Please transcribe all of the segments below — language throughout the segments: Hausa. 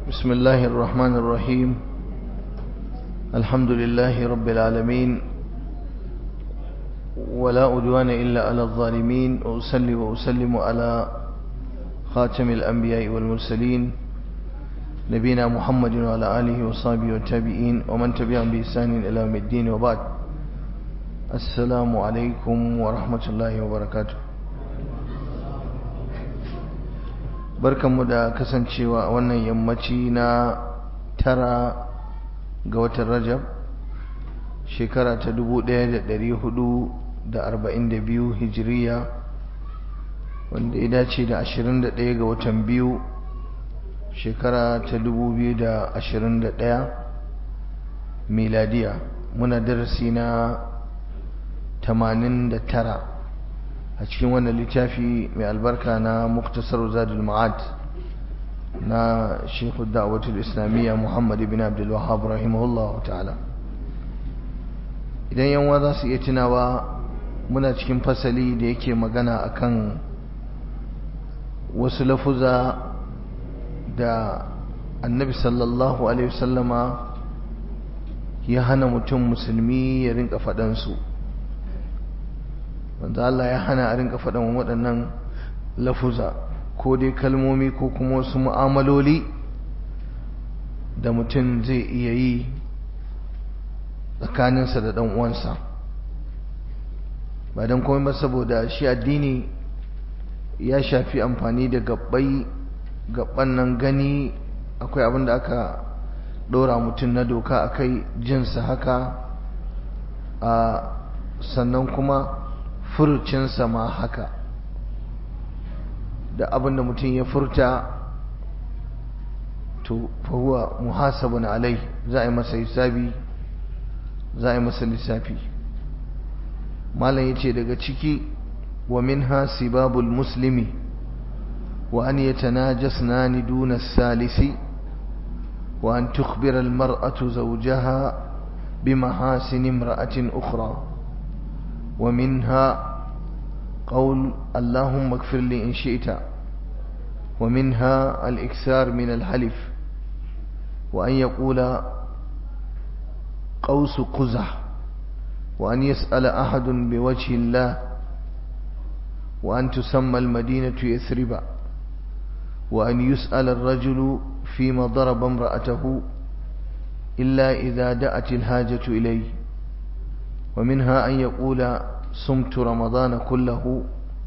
بسم الله الرحمن الرحيم الحمد لله رب العالمين ولا أدوان إلا على الظالمين وأسلي وأسلم على خاتم الأنبياء والمرسلين نبينا محمد وعلى آله وصحبه والتابعين ومن تبعهم بإحسان إلى يوم الدين وبعد السلام عليكم ورحمة الله وبركاته barkanmu da kasancewa a wannan yammaci na tara ga watan rajab shekara ta 1442 hijiriya wanda ya dace da 21 ga watan biyu shekara ta 2021 miladiya muna darasi na 89 a cikin wannan littafi mai albarka na muktasar zadul ma'ad na shekhu da'awatul islamiyya muhammad ibn abdul wahab rahimahullah ta'ala idan yanwa za su iya tunawa muna cikin fasali da yake magana akan wasu lafuza da annabi sallallahu alaihi wasallama ya hana mutum musulmi ya rinka faɗansu wanda Allah ya hana a rinka faɗan waɗannan lafuza ko dai kalmomi ko kuma wasu mu'amaloli da mutum zai iya yi tsakaninsa da ɗan uwansa ba don komai ba saboda shi addini ya shafi amfani da gabbai gabban nan gani akwai abin da aka ɗora mutum na doka akai jinsa haka a sannan kuma furucinsa ma haka da abin da mutum ya furta to fahuwa muhasabun alai za a yi masa hisabi za a yi masa lissafi malam ya ce daga ciki wa min sibabul muslimi wa an yatanajasnani duna salisi wa an tukhbira al-mar'atu zawjaha bimahasin imra'atin ukhra ومنها قول اللهم اغفر لي إن شئت ومنها الإكثار من الحلف وأن يقول قوس قزح وأن يسأل أحد بوجه الله وأن تسمى المدينة يثرب وأن يسأل الرجل فيما ضرب امرأته إلا إذا دأت الحاجة إليه ومنها أن يقول صمت رمضان كله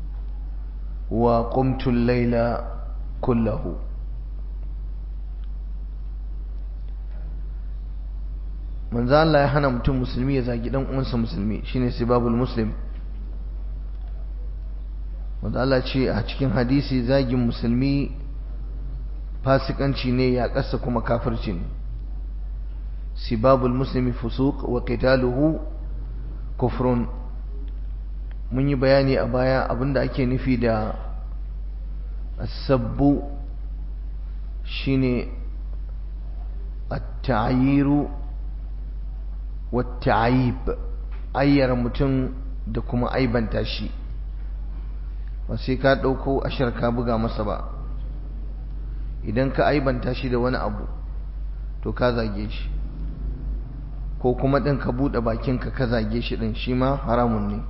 وقمت الليل كله من ذا الله يحنى متم مسلمي يزاقي دم أنس مسلمي شيني سباب المسلم wanda Allah ce a cikin hadisi zagin musulmi fasikanci ne ya kasa kuma kafirci ne sibabul muslimi fusuq wa qitaluhu kufrun mun yi bayani a baya abinda ake nufi da asabbu shine at-ta'yiru wat-ta'yib ayyara mutum da kuma aibanta shi ba sai ka dauko ashar ka buga masa ba idan ka aibanta shi da wani abu to ka zage shi ko kuma ɗin ka buɗe bakinka ka zage shi ɗin shi ma haramun ne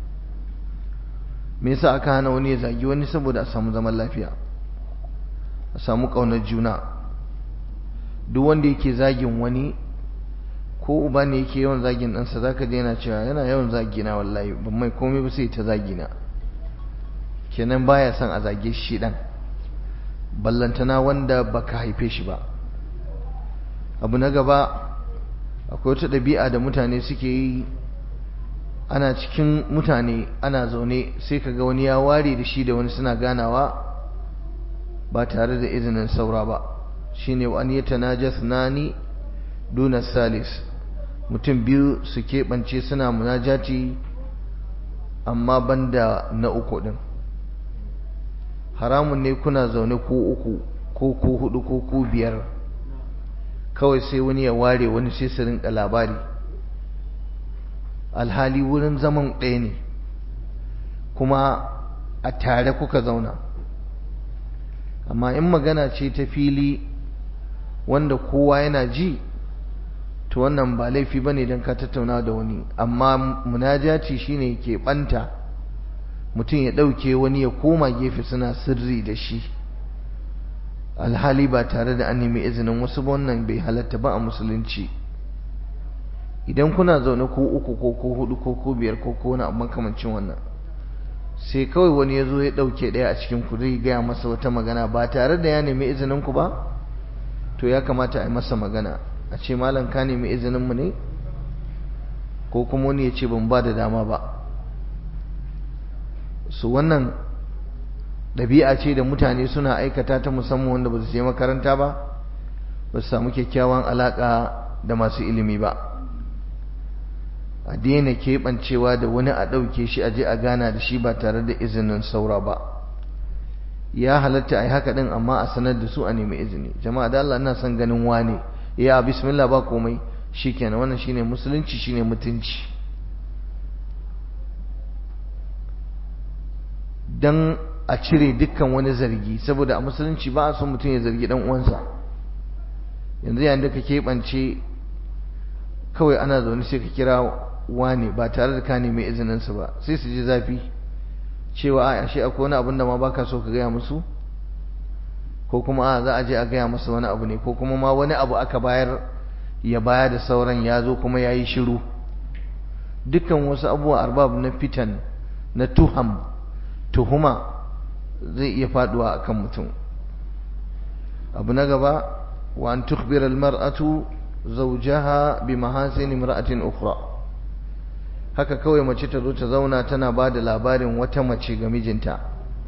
me yasa aka hana wani ya zagi wani saboda a samu zaman lafiya a samu ƙaunar juna duk wanda yake zagin wani ko uba ne yake yawan zagin ɗansa za ka yana cewa yana yawan zagina wallahi ban mai komai ba sai ta zagina kenan baya son a zage shi ɗan ballantana wanda baka haife shi ba abu na gaba akwai wata ɗabi'a da mutane suke yi ana cikin mutane ana zaune sai kaga wani ya ware da shi da wani suna ganawa ba tare da izinin saura ba shine wa an yatanajas nani duna salis mutum biyu su keɓance suna munajati amma banda na uku ɗin haramun ne kuna zaune ko uku ko ko hudu ko ko biyar kawai sai wani ya ware wani sai su rinka labari alhali wurin zaman ɗaya ne kuma a tare kuka zauna amma in magana ce ta fili wanda kowa yana ji to wannan ba laifi bane dan ka tattauna da wani amma munajati shine ke banta mutum ya dauke wani ya koma gefe suna sirri da shi alhali ba tare da an nemi izinin wasu ba wannan bai halatta ba a musulunci idan kuna zaune ko uku ko ko hudu ko ko biyar ko ko wani abu makamancin wannan sai kawai wani ya zo ya dauke daya a cikin ku zai gaya masa wata magana ba tare da ya nemi izinin ku ba to ya kamata a yi masa magana a ce malam ka nemi izinin mu ne ko kuma wani ya ce ban ba da dama ba su wannan ɗabi'a ce da mutane suna aikata ta musamman wanda ba su je makaranta ba ba su samu kyakkyawan alaƙa da masu ilimi ba a daina keɓancewa da wani a ɗauke shi a je a gana da shi ba tare da izinin saura ba ya halatta a yi haka ɗin amma a sanar da su a nemi izini jama'a da Allah ina son ganin wane ya bismillah ba komai shikenan wannan shine musulunci shine mutunci dan a cire dukkan wani zargi saboda a musulunci ba a son mutum ya zargi dan uwansa yanzu yayin da ka keɓance kawai ana zaune sai ka kira wane ba tare da ka nemi izininsa ba sai su ji zafi cewa a ashe akwai wani abin da ma baka so ka gaya musu ko kuma a za a je a gaya masa wani abu ne ko kuma ma wani abu aka bayar ya baya da sauran ya zo kuma ya yi shiru dukkan wasu abubuwa arbab na fitan na tuham tuhuma zai iya faduwa akan mutum abu na gaba wa an tukhbira almar'atu zawjaha bi mahasin imra'atin ukhra haka kawai mace ta zo ta zauna tana ba da labarin wata mace ga mijinta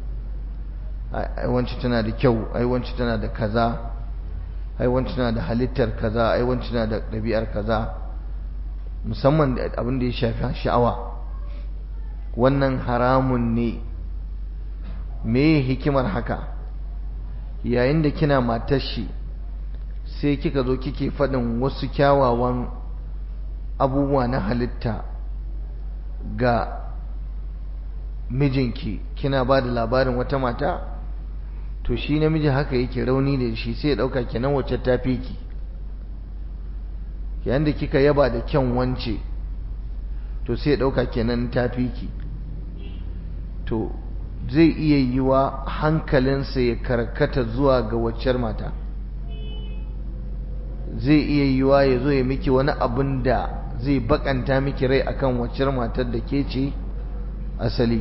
ai wance tana da kyau ai wance tana da kaza ai wance tana da halittar kaza ai wance tana da ɗabi'ar kaza musamman abin da ya shafi sha'awa wannan haramun ne me hikimar haka yayin da kina matar shi sai kika zo kike faɗin wasu kyawawan abubuwa na halitta ga mijinki kina ba da labarin wata mata to shi namiji haka yake rauni da shi sai ya ɗauka kenan wacce ta fi ki yayin da kika yaba da kyan wance to sai ya ɗauka kenan ta fi ki to zai iya yiwa hankalinsa ya karkata zuwa ga waccar mata zai iya yiwa ya zo ya miki wani abin da zai bakanta miki rai akan waccar matar da ke ce asali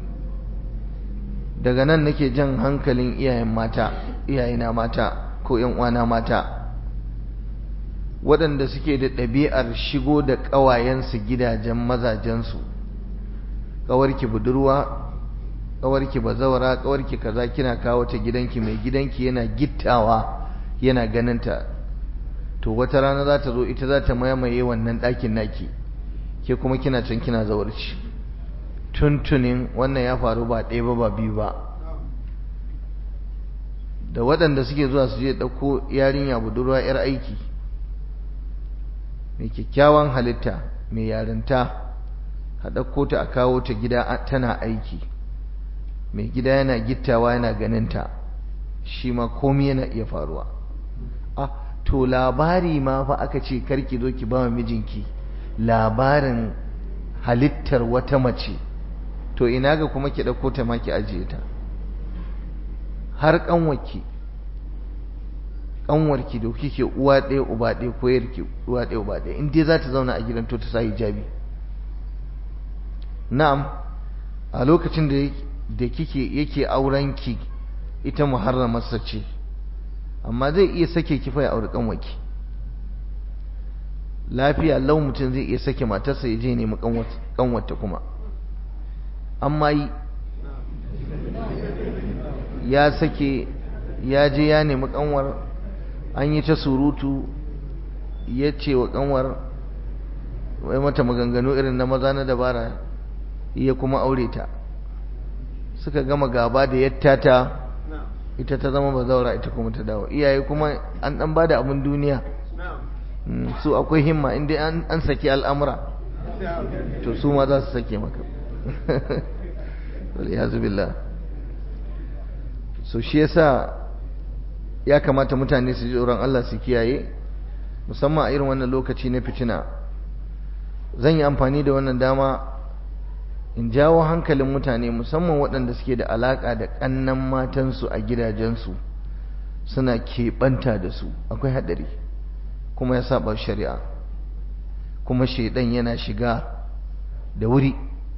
daga nan nake jan hankalin iyayen mata iyayena mata ko yan uwana mata waɗanda suke da ɗabi'ar shigo da ƙawayensu gidajen mazajensu ƙawarki budurwa ƙawarki bazawara ƙawarki kaza kina kawo ta gidanki mai gidanki yana gittawa yana ganinta to wata rana za ta zo ita za ta mamaye wannan ɗakin naki ke kuma kina can kina zawarci tuntunin wannan ya faru ba ɗaya ba ba biyu ba da waɗanda suke zuwa su je ɗauko yarinya budurwa 'yar aiki mai kyakkyawan halitta mai yarinta a ɗauko ta a kawo ta gida tana aiki mai gida yana gittawa yana ganinta shi ma komi yana iya faruwa ah to labari ma fa aka ce karki zo ki ba mijinki labarin halittar wata mace to ina ga kuma ki ɗauko ta ma ki ajiye ta har ƙanwarki ƙanwarki da kike uwa ɗaya uba ɗaya ko yarki uwa ɗaya uba ɗaya in dai za ta zauna a gidan to ta sa hijabi na'am a lokacin da da kike yake aurenki ita muharramarsa ce amma zai iya sake ki fa ya auri ƙanwarki lafiya lau mutum zai iya sake matarsa ya je nemi ƙanwarta kuma amma yi ya sake ya je ya nemi kanwar an yi ta surutu ya ce wa kanwar wai mata maganganu irin na maza na dabara ya kuma aure ta suka gama gaba da yattata ita ta zama bazaura ita kuma ta dawo iyaye kuma an dan bada abin duniya su akwai himma inda an saki al'amura to su ma za su sake maka waliyazu billah so shi yasa ya kamata mutane su ji tsoron Allah su kiyaye musamman a irin wannan lokaci na fitina zan yi amfani da wannan dama in jawo hankalin mutane musamman waɗanda suke da alaƙa da ƙannan matansu a gidajensu suna keɓanta da su akwai haɗari kuma ya saba shari'a kuma shaidan yana shiga da wuri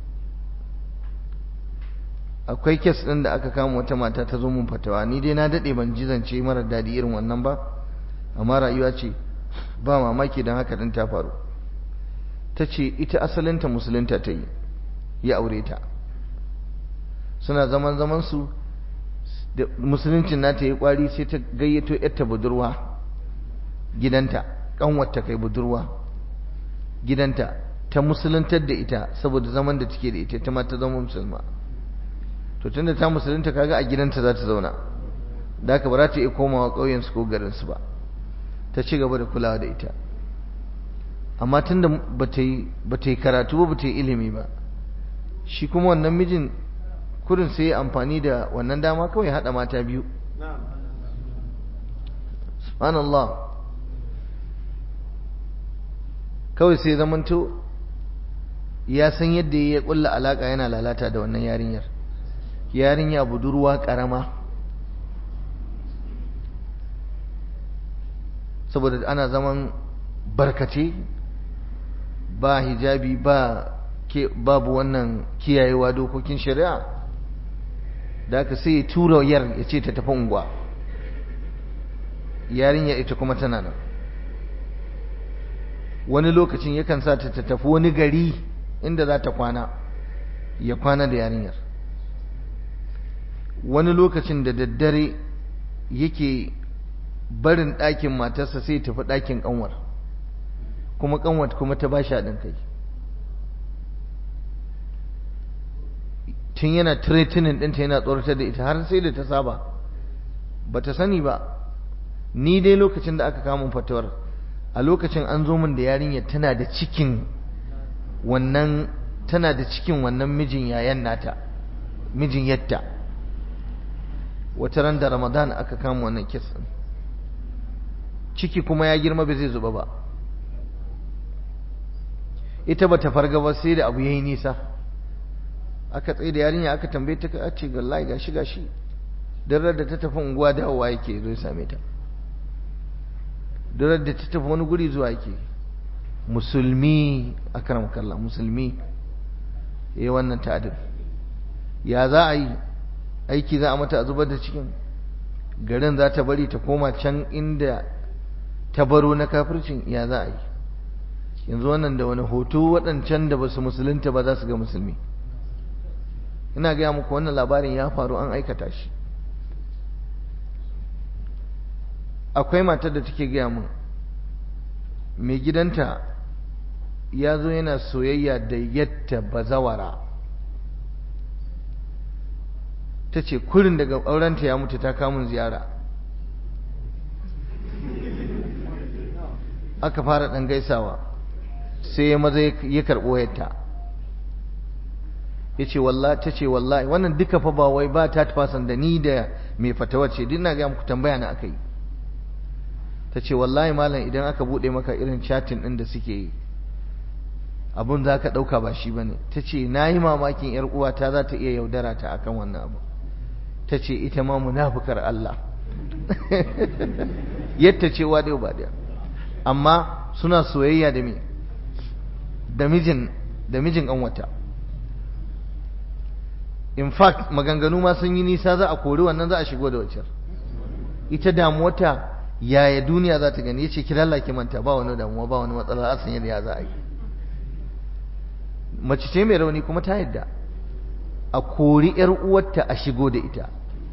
akwai kes ɗin da aka kama wata mata ta zo mun fatawa ni dai na daɗe ban ji zance mara daɗi irin wannan ba amma rayuwa ce ba mamaki don haka ɗin ta faru ta ce ita asalinta musulunta ta yi ya aure ta suna zaman zaman su da musuluncin nata yi kwari sai ta gayyato yarta budurwa gidanta kanwarta kai budurwa gidanta ta musuluntar da ita saboda zaman da take da ita ta ma ta zama musulma to tunda ta musulunta kaga a gidanta za ta zauna da haka ba za ta iya komawa ƙauyen su ko garin su ba ta ci gaba da kulawa da ita amma tunda ba ta yi karatu ba ba ta yi ilimi ba shi kuma wannan mijin kurin sai ya amfani da wannan dama kawai haɗa mata biyu subhanallah kawai sai zamanto ya san yadda ya kulla alaka yana lalata da wannan yarinyar yarinya budurwa karama saboda ana zaman barkace ba hijabi ba babu wannan kiyayewa dokokin shari'a da aka sai ya tura yar ya ce ta tafi unguwa yarinya ita kuma tana nan wani lokacin yakan sa ta tafi wani gari inda za ta kwana ya kwana da yarinyar wani lokacin da daddare yake barin ɗakin matarsa sai tafi ɗakin ƙanwar kuma ƙanwar kuma ta ba shi haɗin kai tun yana tiretinin ɗinta yana tsoratar da ita har sai da ta saba ba ta sani ba ni dai lokacin da aka kamun fatawar a lokacin an zo min da yarinya tana da cikin wannan tana da cikin wannan mijin yayan nata mijin yatta wata ran da ramadan aka kama wannan kisan ciki kuma ya girma bai zai zuba ba ita bata farga ba sai da abu yayi nisa aka tsaye da yarinya aka tambaye ta a ce gallahi gashi gashi darar da ta tafi unguwa dawowa yake zo same ta darar da ta tafi wani guri zuwa yake musulmi akram kallah musulmi eh wannan ta'adin ya za a yi aiki za a mata a zubar da cikin garin za ta bari ta koma can inda ta baro na kafircin ya za a yi yanzu wannan da wani hoto waɗancan da ba su musulunta ba za su ga musulmi ina gaya muku wannan labarin ya faru an aikata shi akwai matar da take gaya mun mai gidanta ya zo yana soyayya da yadda bazawara ta ce kurin daga aurenta ya mutu ta kamun ziyara aka fara ɗan gaisawa sai ya maza ya karɓo yadda ya ce wallahi ta ce wallahi wannan duka fa ba wai ba ta fasan da ni da mai fatawa ce duk na ga muku tambaya na aka yi ta ce wallahi malam idan aka buɗe maka irin chatin ɗin da suke yi abun za ka ɗauka ba shi ba ne ta ce na yi mamakin ‘yar uwata za ta iya yaudara ta akan wannan abu ta ce ita ma munafukar Allah yadda cewa dai ba da amma suna soyayya da me da mijin da mijin ƙanwata in fact maganganu ma sun yi nisa za a kori wannan za a shigo da wacce ita damuwata yaya duniya za ta gani yace ki lallake manta ba wani damuwa ba wani matsala a san yadda ya za a yi mace ce mai rauni kuma ta yadda a kori yar uwarta a shigo da ita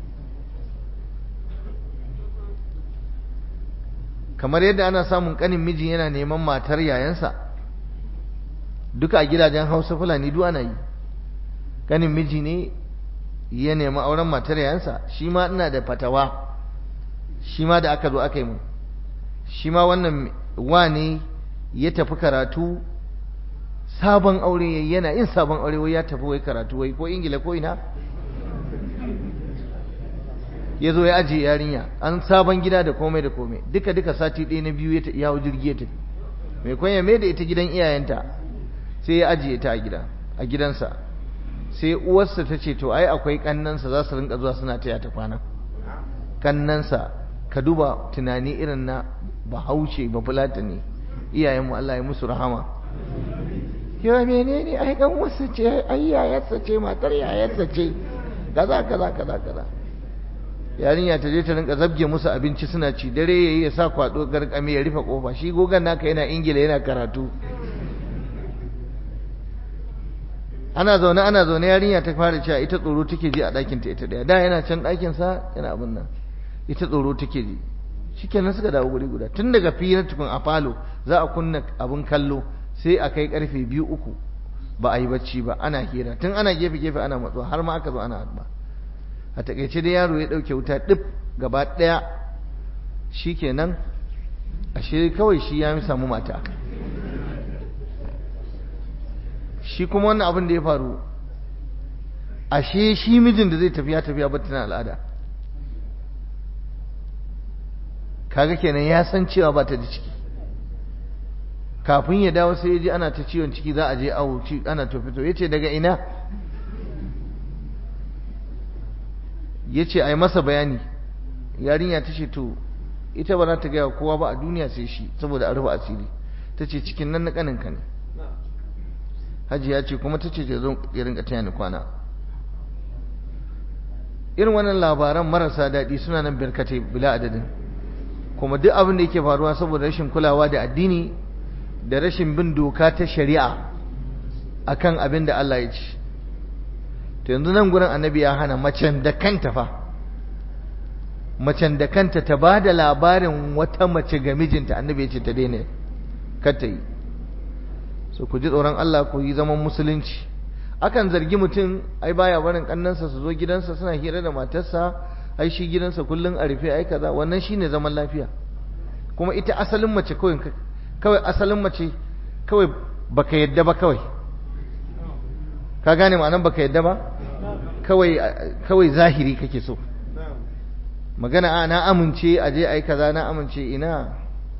kamar yadda ana samun kanin miji yana neman matar yayansa duka a gidajen hausa fulani duk ana yi kanin miji ne ya nemi auren matar yayansa shi ma ina da fatawa shi ma da aka zo aka yi mu shi ma wannan wane ya tafi karatu sabon aure yana yin sabon aure wai ya tafi wai karatu wai ko ingila ko ina ya zo ya ajiye yarinya an sabon gida da komai da komai duka duka sati ɗaya na biyu ya hau jirgi ya tafi mai kwanya mai da ita gidan iyayenta sai ya ajiye ta a gida a gidansa sai uwarsa ta ce to ai akwai kannansa za su rinka zuwa suna taya ta kwana kannansa ka duba tunani irin na bahaushe ba fulata ne iyayenmu Allah ya musu rahama yawa menene ai kan wasu ce ai yayarsa ce matar yayarsa ce kaza kaza kaza kaza yarinya ta je ta rinka zabge musu abinci suna ci dare yayi ya sa kwado garkame ya rufe kofa shi gogan naka yana ingila yana karatu ana zaune ana zaune yarinya ta fara cewa ita tsoro take ji a ɗakin ta ita daya da yana can ɗakin sa yana abin nan ita tsoro take ji shikenan suka dawo guri guda tun daga firar tukun a falo za a kunna abin kallo sai a kai karfe biyu uku ba a yi bacci ba ana hira tun ana gefe gefe ana matsuwa har ma aka zo ana haɗuwa a takaice da yaro ya ɗauke wuta ɗif gaba ɗaya shikenan ashe kawai shi ya samu mata shi kuma wannan abin da ya faru ashe shi mijin da zai tafiya tafiya ba tana al'ada kaga kenan ya san cewa ba ta da ciki kafin ya dawo sai ya ji ana ta ciwon ciki za a je awo ana to fito ya ce daga ina ya ce a yi masa bayani yarinya ta ce to ita ba za ta gaya kowa ba a duniya sai shi saboda a rufe asiri ta ce cikin nan na kaninka ne hajji ya ce kuma ta ce ta zo ya rinka taya ni kwana irin wannan labaran marasa daɗi suna nan birkate bila adadin kuma duk abin da yake faruwa saboda rashin kulawa da addini da rashin bin doka ta shari'a akan abin da Allah ya ci to yanzu nan gurin annabi ya hana macen da kanta fa macen da kanta ta ba da labarin wata mace ga mijinta annabi ya ce ta daina kar ta yi so ku ji tsoron Allah ku yi zaman musulunci akan zargi mutum ai baya barin kannansa su zo gidansa suna hira da matarsa ai shi gidansa kullun a rufe ai kaza wannan shine zaman lafiya kuma ita asalin mace kawai kawai asalin mace kawai baka yadda ba kawai ka gane ma'anan baka yadda ba kawai kawai zahiri kake so magana a na amince a je ai kaza na amince ina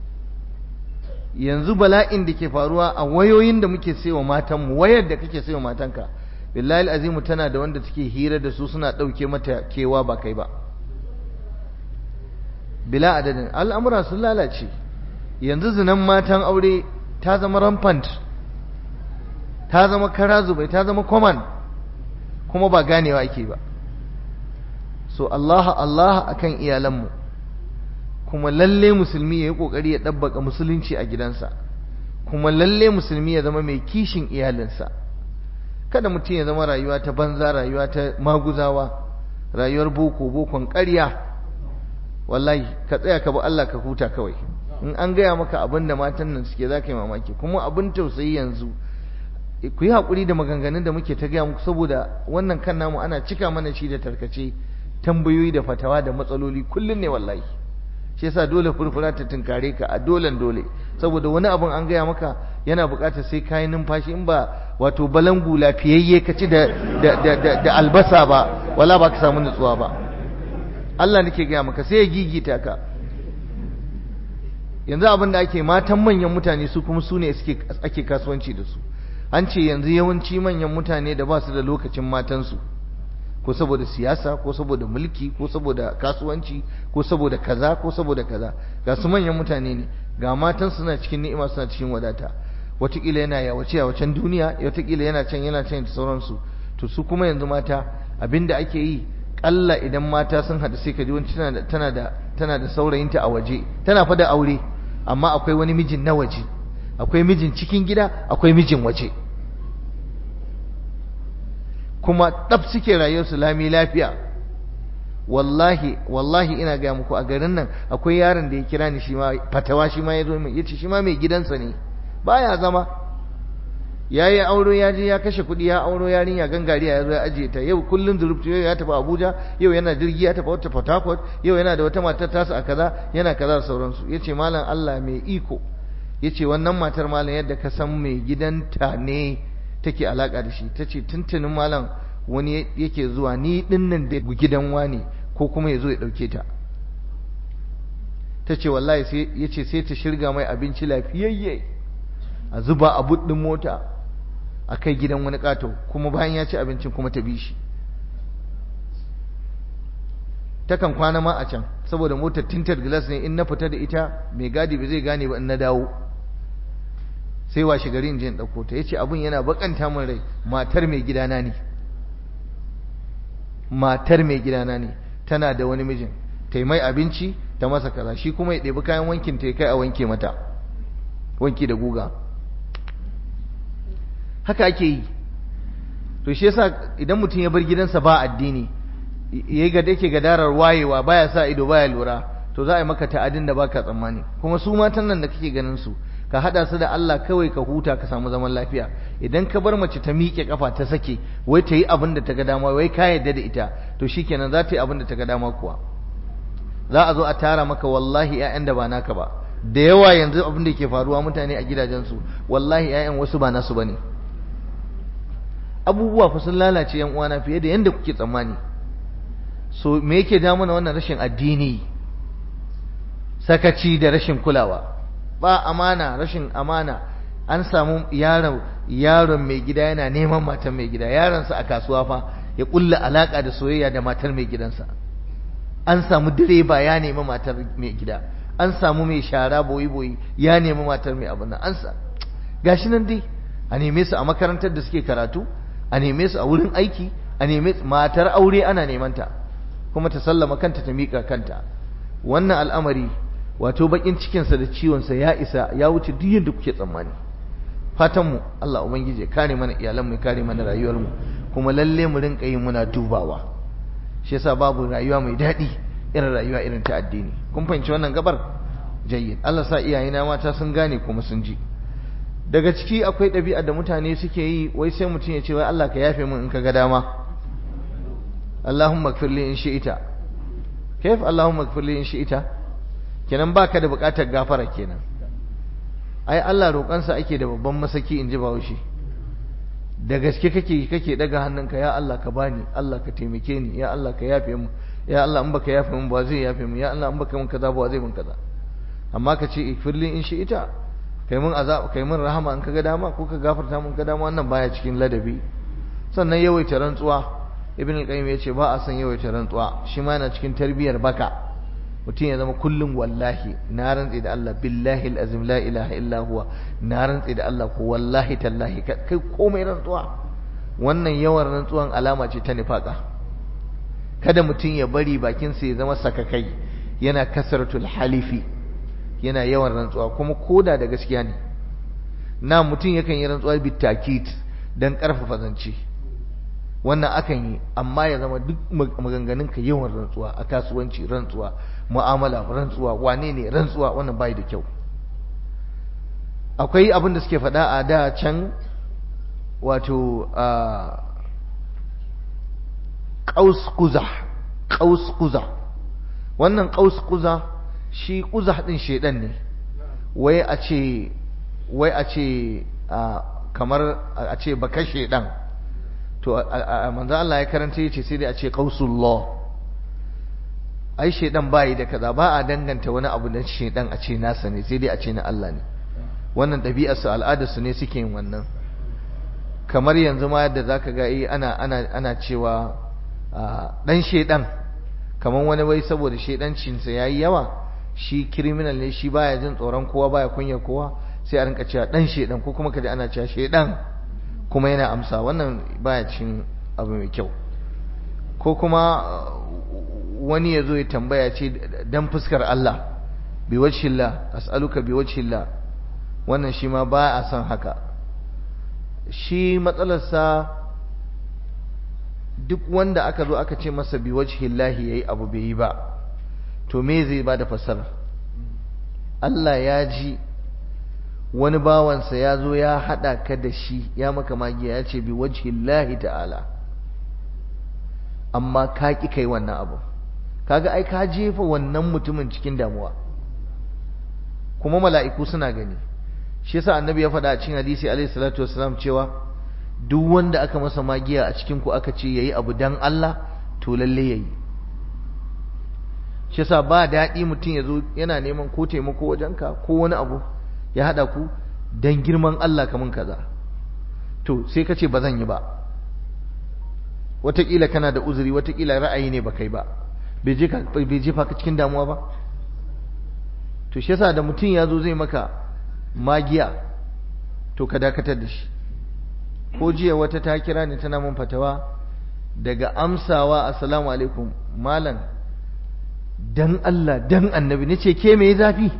yanzu bala'in da ke faruwa a wayoyin da muke sayo matanmu wayar da kake sayo matanka billahi azimu tana da wanda take hira da su suna ɗauke mata kewa ba kai ba bila adadin al'amura sun lalace yanzu zinan matan aure ta zama rampant ta zama kara zubai ta zama common kuma ba ganewa ake ba so Allah Allah akan iyalanmu kuma lalle musulmi ya yi ƙoƙari ya ɗabbaka musulunci a gidansa kuma lalle musulmi ya zama mai kishin iyalinsa kada mutum ya zama rayuwa ta banza rayuwa ta maguzawa rayuwar boko bokon ƙarya wallahi ka tsaya ka bi Allah ka huta kawai in an gaya maka abin da matan nan suke za ka yi mamaki kuma abin tausayi yanzu ku yi haƙuri da maganganun da muke ta gaya muku saboda wannan kan namu ana cika mana shi da tarkace tambayoyi da fatawa da matsaloli kullum ne wallahi shi yasa dole furfura ta tunkare ka a dolen dole saboda wani abun an gaya maka yana buƙatar sai kayi numfashi in ba wato balangu lafiyayye ka ci da da albasa ba wala ba ka samu nutsuwa ba Allah nake gaya maka sai ya gigita ka yanzu abin da ake matan manyan mutane su kuma su ne ake kasuwanci da su an ce yanzu yawanci manyan mutane da ba su da lokacin matansu ko saboda siyasa ko saboda mulki ko saboda kasuwanci ko saboda kaza ko saboda kaza ga su manyan mutane ne ga matan suna cikin ni'ima suna cikin wadata watakila yana yawace yawacen duniya watakila yana can yana can da sauransu to su kuma yanzu mata abinda ake yi kalla idan mata sun hada sai ka ji wani tana da tana da saurayinta a waje tana fa da aure amma akwai wani mijin na waje akwai mijin cikin gida akwai mijin waje kuma ɗaf suke rayuwarsu lami lafiya wallahi wallahi ina ga muku a garin nan akwai yaron da ya kira ni shi ma fatawa shi ma ya zo min yace shi ma mai gidansa ne baya zama ya yi auro ya je ya kashe kuɗi ya auro yarinya gangariya ya zo ya ajiye ta yau kullum zurubtu yau ya tafi abuja yau yana jirgi ya tafi wata port harcourt yau yana da wata matar tasa a kaza yana kaza da sauransu ya ce malam allah mai iko ya ce wannan matar malam yadda ka san mai gidanta ne take alaka da shi ta ce tuntunin malam wani yake zuwa ni dinnan da gidan wani ko kuma ya zo ya ɗauke ta ta ce wallahi ya ce sai ta shirga mai abinci lafiyayye a zuba a buɗin mota a kai gidan wani ƙato kuma bayan ya ci abincin kuma ta bi shi takan kwana ma a can saboda motar tinted glass ne in na fita da ita mai gadi ba zai gane ba in na dawo sai washe gari in je in ɗauko ta yace abun yana bakanta min rai matar mai gidana ne matar mai gidana ne tana da wani mijin ta mai abinci ta masa kaza shi kuma ya ɗebi kayan wankin ta kai a wanke mata wanki da guga haka ake yi to shi yasa idan mutum ya bar gidansa ba addini yayi ga dake gadarar wayewa baya sa ido baya lura to za a yi maka ta'adin da baka tsammani kuma su matan nan da kake ganin su ka hada su da Allah kawai ka huta ka samu zaman lafiya idan ka bar mace ta miƙe kafa ta sake wai ta yi abin da ta ga dama wai ka yarda da ita to shikenan za ta yi abin da ta ga dama kuwa za a zo a tara maka wallahi ƴaƴan da ba naka ba da yawa yanzu abin da ke faruwa mutane a gidajensu wallahi ƴaƴan wasu ba nasu bane abubuwa fa sun lalace yan uwana fiye da yanda kuke tsammani so me yake da mana wannan rashin addini sakaci da rashin kulawa ba amana rashin amana an samu yaron yaron mai gida yana neman matar mai gida yaronsa a kasuwa fa ya kulla alaka da soyayya da matar mai gidansa an samu direba ya nemi matar mai gida an samu mai shara boyi boyi ya nemi matar mai abin nan an sa gashi nan dai a neme su a makarantar da suke karatu a neme su a wurin aiki a neme matar aure ana neman ta kuma ta sallama kanta ta miƙa kanta wannan al'amari wato bakin cikinsa da ciwonsa ya isa ya wuce duk yadda kuke tsammani fatanmu Allah ubangiji ya kare mana iyalanmu ya kare mana rayuwarmu kuma lalle mu rinka yin muna dubawa shi yasa babu rayuwa mai daɗi irin rayuwa irin ta addini kun fahimci wannan gabar jayyid Allah sa iyayena mata sun gane kuma sun ji daga ciki akwai ɗabi'a da mutane suke yi wai sai mutum ya ce wai Allah ka yafe min in ka ga dama Allahumma ighfir li in shi'ita kayf Allahumma ighfir li in shi'ita kenan baka da bukatar gafara kenan ai Allah roƙansa ake da babban masaki in ji Bahaushe da gaske kake kake daga hannunka ya Allah ka bani Allah ka taimake ni ya Allah ka yafe mu ya Allah in baka yafe mu ba zai yafe mu ya Allah in baka mun kaza ba zai mun kaza amma ka ce ikfirli in shi ita kai mun azab kai mun rahama in kaga dama ko ka gafarta mun ka dama wannan baya cikin ladabi sannan yawaita rantsuwa ibn al-qayyim yace ba a san yawaita rantsuwa shi ma yana cikin tarbiyar baka mutum ya zama kullum wallahi na rantsi da Allah billahi alazim la ilaha illa huwa na rantsi da Allah ko wallahi tallahi kai komai rantsuwa wannan yawan rantsuwan alama ce ta nifaka kada mutum ya bari bakin sa ya zama sakakai yana kasratul halifi yana yawan rantsuwa kuma koda da gaskiya ne na mutum yakan yi rantsuwa bitakit dan karfafa zance wannan akan yi amma ya zama duk maganganunka yawan rantsuwa a kasuwanci rantsuwa mu'amala rantsuwa wane ne rantsuwa wannan bai da kyau akwai abin da suke faɗa a da can wato ƙaus kuza ƙaus kuza wannan ƙaus kuza shi kuza ɗin shaidan ne wai a ce wai a ce kamar a ce baka shaidan to manzo Allah ya karanta yace sai dai a ce qausullah ai shedan bai da kaza ba a danganta wani abu da shedan a ce nasa ne sai dai a ce na Allah ne wannan ɗabi'ar su al'adar su ne suke yin wannan kamar yanzu ma yadda zaka ga eh ana ana ana cewa dan shedan kamar wani wai saboda shedancin sa yayi yawa shi criminal ne shi baya jin tsoron kowa baya kunya kowa sai a rinka cewa dan shedan ko kuma kaje ana cewa shedan kuma yana amsa wannan baya cin abu mai kyau ko kuma wani ya zo ya tambaya ce dan fuskar Allah bi wajhillah as'aluka bi wajhillah wannan shi ma ba a san haka shi matsalarsa duk wanda aka zo aka ce masa bi wajhillahi yayi abu bai yi ba to me zai ba da fasara Allah ya ji wani bawansa ya zo ya haɗa ka da shi ya maka magiya ya ce bi wajhillahi ta'ala amma ka ƙi kai wannan abu kaga ai ka jefa wannan mutumin cikin damuwa kuma mala'iku suna gani shi yasa annabi ya faɗa a cikin hadisi alaihi salatu wassalam cewa duk wanda aka masa magiya a cikin ku aka ce yayi abu dan Allah to lalle yayi shi yasa ba daɗi mutum ya zo yana neman ko taimako wajenka ko wani abu ya haɗa ku dan girman Allah kamun kaza to sai ka ce ba zan yi ba wataƙila kana da uzuri wataƙila ra'ayi ne ba kai ba bai jefa ka cikin damuwa ba to shi yasa da mutum ya zo zai maka magiya to ka dakatar da shi ko jiya wata ta kira ni tana mun fatawa daga amsawa assalamu alaikum malam dan Allah dan annabi nace ke me zafi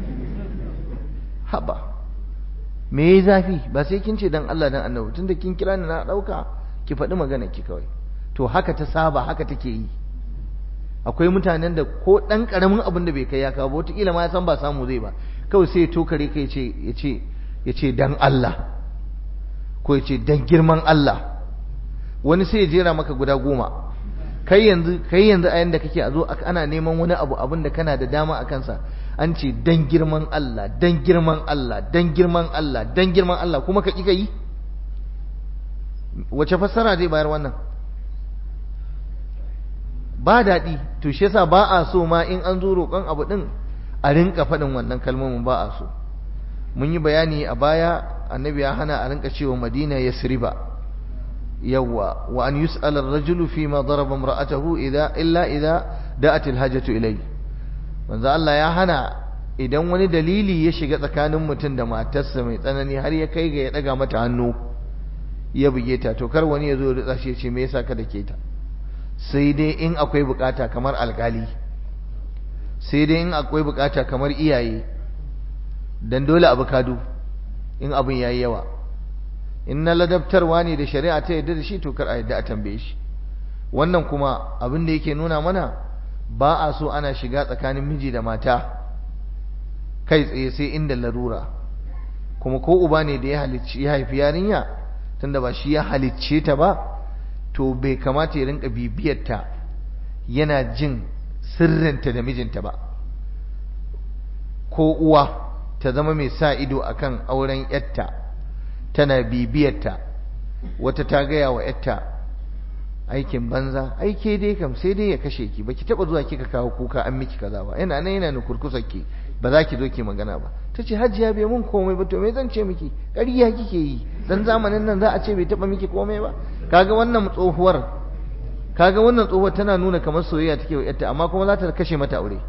haba me zafi ba sai kin ce dan Allah dan annabi tunda kin kira ni na dauka ki faɗi magana ki kawai to haka ta saba haka take yi akwai mutanen da ko ɗan ƙaramin abin da bai kai ya kawo wataƙila ma ya san ba samu zai ba kawai sai ya tokare ka ya ce ya ce dan Allah ko ya ce dan girman Allah wani sai ya jera maka guda goma kai yanzu kai yanzu a yanda kake a zo ana neman wani abu abin da kana da dama a kansa an ce dan girman Allah dan girman Allah dan girman Allah dan girman Allah kuma ka ƙi ka yi wace fassara zai bayar wannan ba daɗi to shi yasa ba a so ma in an zo roƙon abu ɗin a rinka faɗin wannan kalmomin ba a so mun yi bayani a baya annabi ya hana a rinka cewa madina yasriba yawwa wa an yus'ala ar-rajulu fi ma daraba imra'atahu idha illa idha da'at al-hajatu ilay manzo Allah ya hana idan wani dalili ya shiga tsakanin mutum da matarsa mai tsanani har ya kai ga ya daga mata hannu ya buge ta to kar wani ya zo ya ritsa shi ya ce me yasa ka dake ta sai dai in akwai bukata kamar alkali sai dai in akwai bukata kamar iyaye dan dole abu kadu in abin yayi yawa in na ladabtarwa ne da shari'a ta yadda da shi to kar a yadda a tambaye shi wannan kuma abin da yake nuna mana ba a so ana shiga tsakanin miji da mata kai tsaye sai inda larura kuma ko uba ne da ya halicci ya haifi yarinya tunda ba shi ya halicce ta ba to bai kamata ya rinka bibiyarta yana jin sirrinta da mijinta ba ko uwa ta zama mai sa ido akan auren yatta tana bibiyarta wata ta gaya wa yatta aikin banza aike dai kam sai dai ya kashe ki baki taba zuwa kika kawo kuka an miki kaza ba yana nan yana nukurkusar ki ba za ki zo ki magana ba tace hajiya bai mun komai ba to me zan ce miki ƙarya kike yi dan zamanin nan za a ce bai taba miki komai ba kaga wannan tsohuwar kaga wannan tsohuwar tana nuna kamar soyayya take wa yarta amma kuma za ta kashe mata aure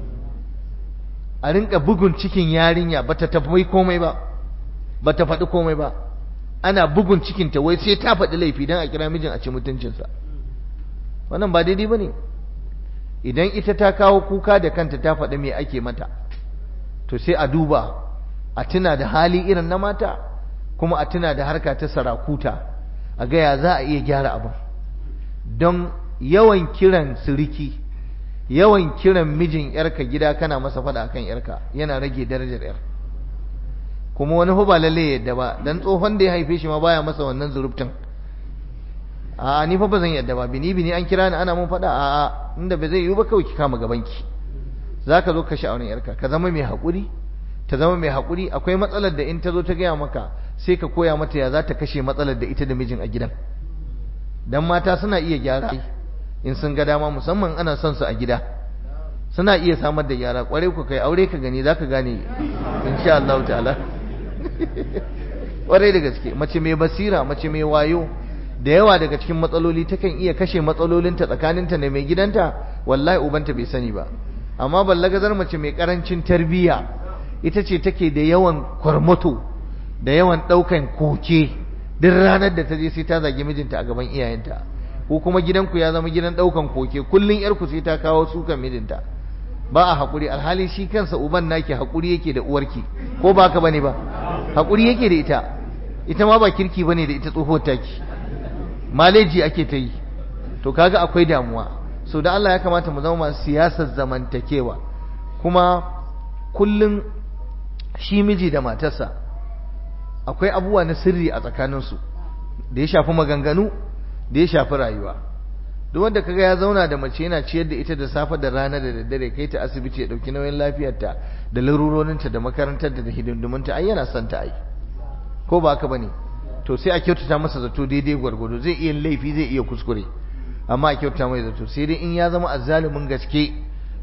a rinka bugun cikin yarinya bata tafi komai ba bata faɗi komai ba ana bugun cikinta wai sai ta faɗi laifi don a kira mijin a ci mutuncinsa wannan ba daidai ba ne idan ita ta kawo kuka da kanta ta faɗi me ake mata to sai a duba a tuna da hali irin na mata kuma a tuna da harka ta sarakuta a gaya za a iya gyara abin don yawan kiran siriki yawan kiran mijin yarka gida kana masa faɗa akan yarka yana rage darajar yar kuma wani ba lalle yadda ba dan tsohon da ya haife shi ma baya masa wannan zurubtin a ni fa ba zan yadda ba bini bini an kira ni ana mun faɗa a a inda ba zai yiwu ba kawai ki kama gabanki zaka zo ka sha'awar yarka ka zama mai haƙuri ta zama mai haƙuri akwai matsalar da in ta zo ta gaya maka sai ka koya mata ya za ta kashe matsalar da ita da mijin a gidan dan mata suna iya gyara in sun ga dama musamman ana son su a gida suna iya samar da gyara kwarai ku kai aure ka gani zaka gane insha Allah ta'ala kwarai da gaske mace mai basira mace mai wayo da yawa daga cikin matsaloli takan iya kashe matsalolinta tsakaninta da mai gidanta wallahi ubanta bai sani ba amma ballagazar mace mai karancin tarbiyya ita ce take da yawan kwarmato da yawan daukan koke duk ranar da ta je sai ta zagi mijinta a gaban iyayenta ko kuma gidanku ya zama gidan daukan koke kullun yarku sai ta kawo sukan mijinta ba a haƙuri alhali shi kansa uban naki haƙuri yake da uwarki ko ba ka bane ba haƙuri yake da ita ita ma ba kirki bane da ita tsohuwar taki maleji ake ta yi to kaga akwai damuwa so da Allah ya kamata mu zama masu siyasar zamantakewa kuma kullum shi miji da matarsa akwai abubuwa na sirri a tsakaninsu da ya shafi maganganu da ya shafi rayuwa duk wanda kaga ya zauna da mace yana ciyar da ita da safe da rana da daddare kai ta asibiti ya dauki nauyin lafiyarta da larurorinta da makarantar da hidindimunta ai yana son ta ai ko ba haka bane to sai a kyautata masa zato daidai gwargwado zai iya laifi zai iya kuskure amma a kyautata mai zato sai dai in ya zama azzalumin gaske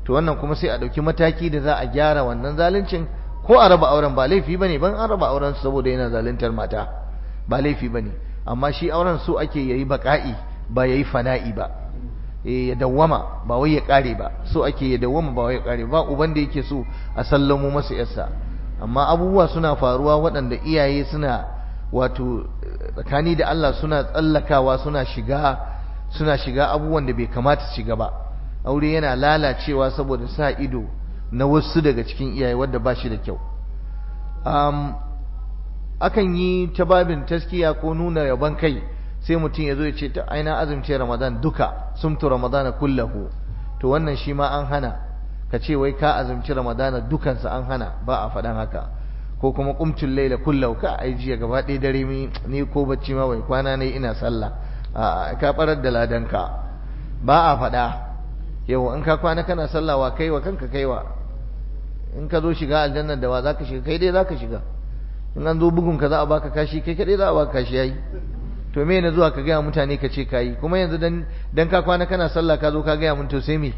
to wannan kuma sai a ɗauki mataki da za a gyara wannan zaluncin ko a raba auren ba laifi bane ban an raba auren saboda yana zaluntar mata ba laifi bane amma shi auren so ake yayi baka'i ba yayi fana'i ba eh ya dawwama ba wai ya kare ba so ake ya dawwama ba wai ya kare ba uban da yake so a sallamo masa yarsa amma abubuwa suna faruwa waɗanda iyaye suna wato tsakani da Allah suna tsallakawa suna shiga suna shiga abubuwan da bai kamata su shiga ba aure yana lalacewa saboda sa ido na wasu daga cikin iyaye wadda ba shi da kyau um, akan yi ta babin taskiya ko nuna yaban kai sai mutum ya zo ya ce ta aina azumce ramadan duka sumtu ramadana kullahu to wannan shi ma an hana ka ce wai ka azumci ramadana dukansa an hana ba a faɗan haka ko kuma kumtul laila kullahu ka ai jiya gaba ɗaya dare ni ko bacci ma bai kwana ne ina sallah a ka barar da ladanka ba a faɗa yau in ka kwana kana sallah wa kaiwa kanka kaiwa in ka zo shiga aljanna da wa zaka shiga kai dai zaka shiga in an zo bugun ka za a baka kashi kai kadai za a baka kashi yayi to me ne zuwa ka gaya mutane ka ce kayi kuma yanzu dan dan ka kwana kana sallah ka zo ka gaya mun to sai me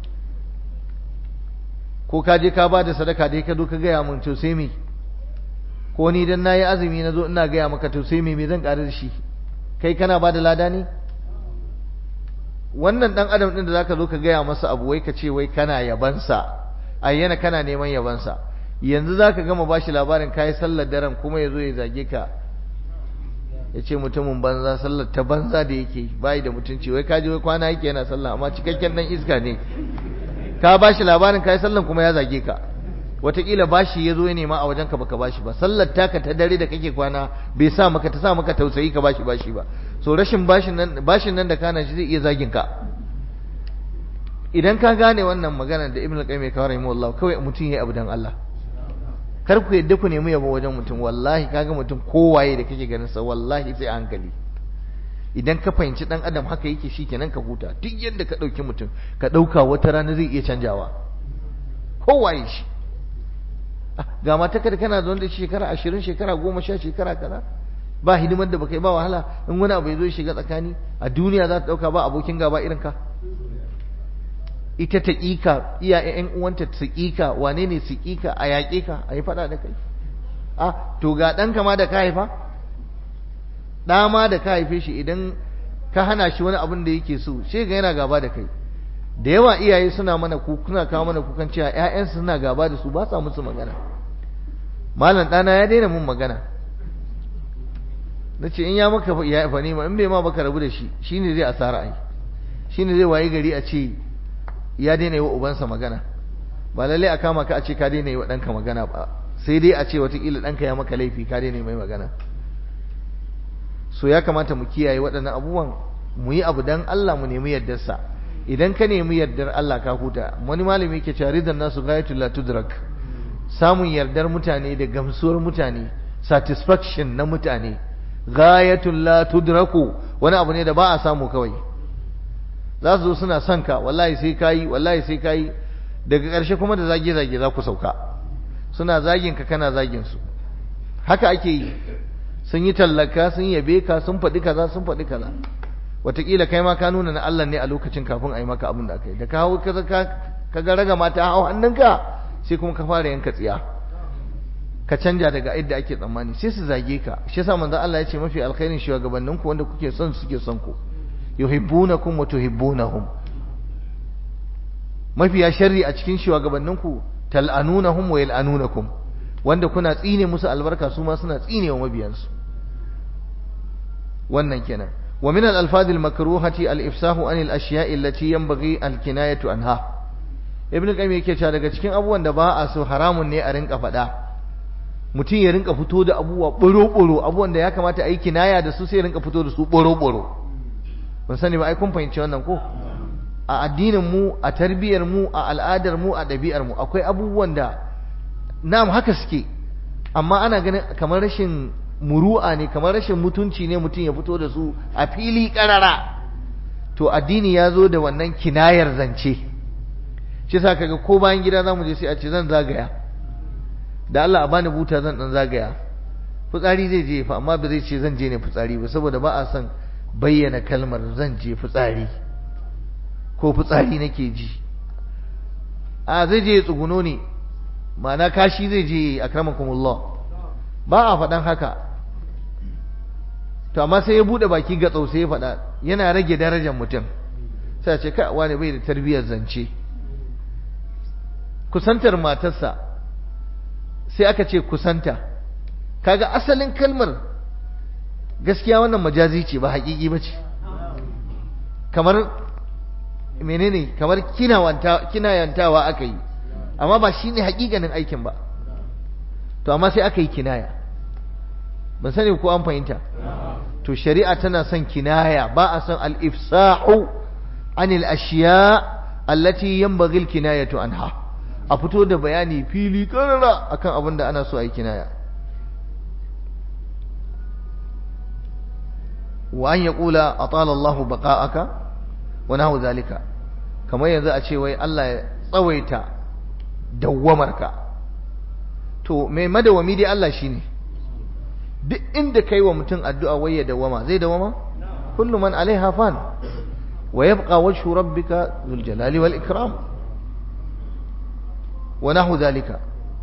ko ka je ka ba da sadaka dai ka zo ka gaya mun to sai me ko ni dan nayi azumi na zo ina gaya maka to sai me me zan ƙara da shi kai kana ba da lada ne wannan dan adam din da zaka zo ka gaya masa abu wai ka ce wai kana yabansa ayyana kana neman yabansa yanzu zaka gama bashi labarin kai sallar daren kuma yazo ya zage ka ya ce mutumin banza sallar ta banza da yake bayi da mutunci wai kaji wai kwana yake yana sallah amma cikakken dan iska ne ka bashi labarin kai sallan kuma ya zage ka wataƙila bashi ya zo ya nema a wajenka baka bashi ba sallar taka ta dare da kake kwana bai sa maka ta sa maka tausayi ka bashi bashi ba so rashin bashin nan bashin nan da kana shi zai iya zagin ka idan ka gane wannan magana da ibnu qayyim ya kawo rahimahullah kawai mutum yayi abu dan Allah kar ku yadda ku nemi yabo wajen mutum wallahi kaga mutum kowaye da kake ganin sa wallahi sai a hankali idan ka fahimci dan adam haka yake shikenan ka huta duk yadda ka dauki mutum ka dauka wata rana zai iya canjawa kowaye shi ga mata kada kana da wanda shekara ashirin shekara goma sha shekara kaza ba hidimar da baka yi ba wahala in wani abu ya zo shiga tsakani a duniya za ta dauka ba abokin gaba irin ka ita ta ƙika iya ƴan uwanta su ƙika wane ne su ƙika a yaƙe ka a yi faɗa da kai a to ga ɗanka ma da ka haifa ɗa ma da ka haife shi idan ka hana shi wani abin da yake so shi ga yana gaba da kai da yawa iyaye suna mana kuna kawo mana kukan cewa ƴaƴansu suna gaba da su ba sa musu magana malam ɗana ya daina mun magana na ce in ya maka ya fa ma in bai ma baka rabu da shi shine zai asara ai shine zai wayi gari a ce ya daina yi wa ubansa magana ba lallai a kama ka a ce ka daina yi wa ɗanka magana ba sai dai a ce watakila ɗanka ya maka laifi ka daina yi mai magana so ya kamata mu kiyaye waɗannan abubuwan mu yi abu dan Allah mu nemi yardarsa idan ka nemi yardar Allah ka huta wani malami ke cewa ridan nasu gayatul la tudrak samun yardar mutane da gamsuwar mutane satisfaction na mutane gayatul la tudraku wani abu ne da ba a samu kawai za su zo suna son ka wallahi sai kayi wallahi sai kayi daga ƙarshe kuma da zage zage za ku sauka suna zagin ka kana zagin su haka ake yi sun yi tallaka sun yabe ka sun faɗi kaza sun faɗi kaza wataƙila kai ma ka nuna na Allah ne a lokacin kafin a yi maka abin da aka yi da ka hau ka ga raga mata hau hannunka sai kuma ka fara yanka tsiya ka canja daga yadda ake tsammani sai su zage ka shi yasa manzon Allah ya ce mafi alkhairin shugabanninku wanda kuke son suke son ku yuhibbunakum wa tuhibbunahum mafiya sharri a cikin shugabanninku tal'anunahum wa yal'anunakum wanda kuna tsine musu albarka su ma suna tsine wa mabiyansu wannan kenan wa min al-alfaz al-makruhati al-ifsahu an al-ashya'i allati yanbaghi al-kinayatu anha ibn qayyim yake cewa daga cikin abubuwan da ba a so haramun ne a rinka faɗa mutum ya rinka fito da abubuwa boro-boro abubuwan da ya kamata a yi kinaya da su sai rinka fito da su boro-boro ban sani ba ai kun fahimci wannan ko a addinin mu a tarbiyyar mu a al'adar mu a ɗabi'ar mu akwai abubuwan da na'am haka suke amma ana ganin kamar rashin muru'a ne kamar rashin mutunci ne mutum ya fito da su a fili karara to addini ya zo da wannan kinayar zance shi sa kaga ko bayan gida zamu je sai a ce zan zagaya da Allah a bani buta zan dan zagaya fitsari zai je fa amma ba zai ce zan je ne fitsari ba saboda ba a son bayyana kalmar zan je fitsari ko fitsari nake ji a zai je ya tsuguno ne ma'ana kashi zai je akramakumullah ba a faɗan haka to amma sai ya buɗe baki ga sai ya faɗa yana rage darajar mutum sai ce kai wani bai da tarbiyyar zance kusantar matarsa sai aka ce kusanta kaga asalin kalmar gaskiya wannan majazi ce ba haƙiƙi ba ce kamar menene kamar kinayantawa aka yi amma ba shi ne haƙiƙanin aikin ba to amma sai aka yi kinaya ban sani ko an fahimta to shari'a tana son kinaya ba a son al-ifsahu anil ashiya allati yanbaghi al-kinayatu anha a fito da bayani fili karara akan abin da ana so a yi kinaya wa an yaqula atala Allahu baqa'aka wa nahu zalika kamar yanzu a ce wai Allah ya tsawaita dawwamarka to mai madawami dai Allah shine duk inda kai wa mutum addu'a wai ya dawama zai dawama kullu man alaiha fan wa yabqa wajhu rabbika dhul jalali wal ikram wa nahu zalika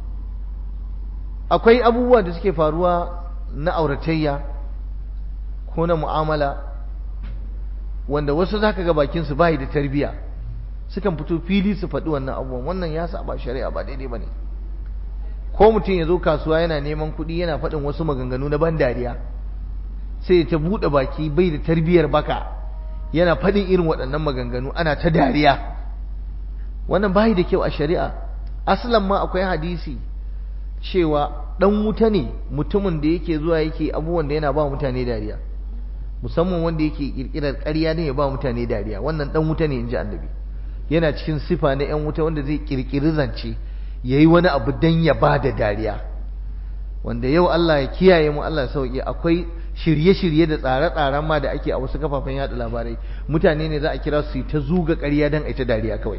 akwai abubuwa da suke faruwa na auratayya ko na mu'amala wanda wasu zaka ga bakin su bai da tarbiya sukan fito fili su faɗi wannan abubuwan wannan ya saba shari'a ba daidai bane ko mutum ya zo kasuwa yana neman kuɗi yana faɗin wasu maganganu na ban dariya sai ta buɗe baki bai da tarbiyar baka yana faɗin irin waɗannan maganganu ana ta dariya wannan bai da kyau a shari'a aslan ma akwai hadisi cewa ɗan wuta ne mutumin da yake zuwa yake abubuwan da yana ba mutane dariya musamman wanda yake kirkirar ƙarya ne ya ba mutane dariya wannan ɗan wuta ne in ji annabi yana cikin sifa na 'yan wuta wanda zai kirkiri zance ya yi wani abu don ya ba da dariya wanda yau Allah ya kiyaye mu Allah sauƙi akwai shirye-shirye da tsare-tsaren ma da ake a wasu kafafen yada labarai mutane ne za a kira su ta zuga ƙarya don a ita dariya kawai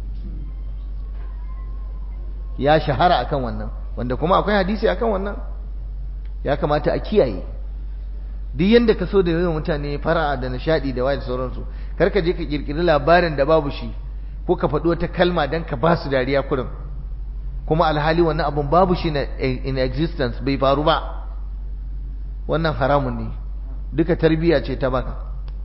ya shahara akan wannan wanda kuma akwai hadisi akan wannan ya kamata a kiyaye duk yanda ka so da yawan mutane fara'a da nishadi da waye da sauransu kar ka je ka kirkiri labarin da babu shi ko ka faɗi wata kalma don ka ba su dariya kurin kuma alhali wannan abun babu shi in existence bai faru ba wannan haramun ne duka tarbiyya ce ta baka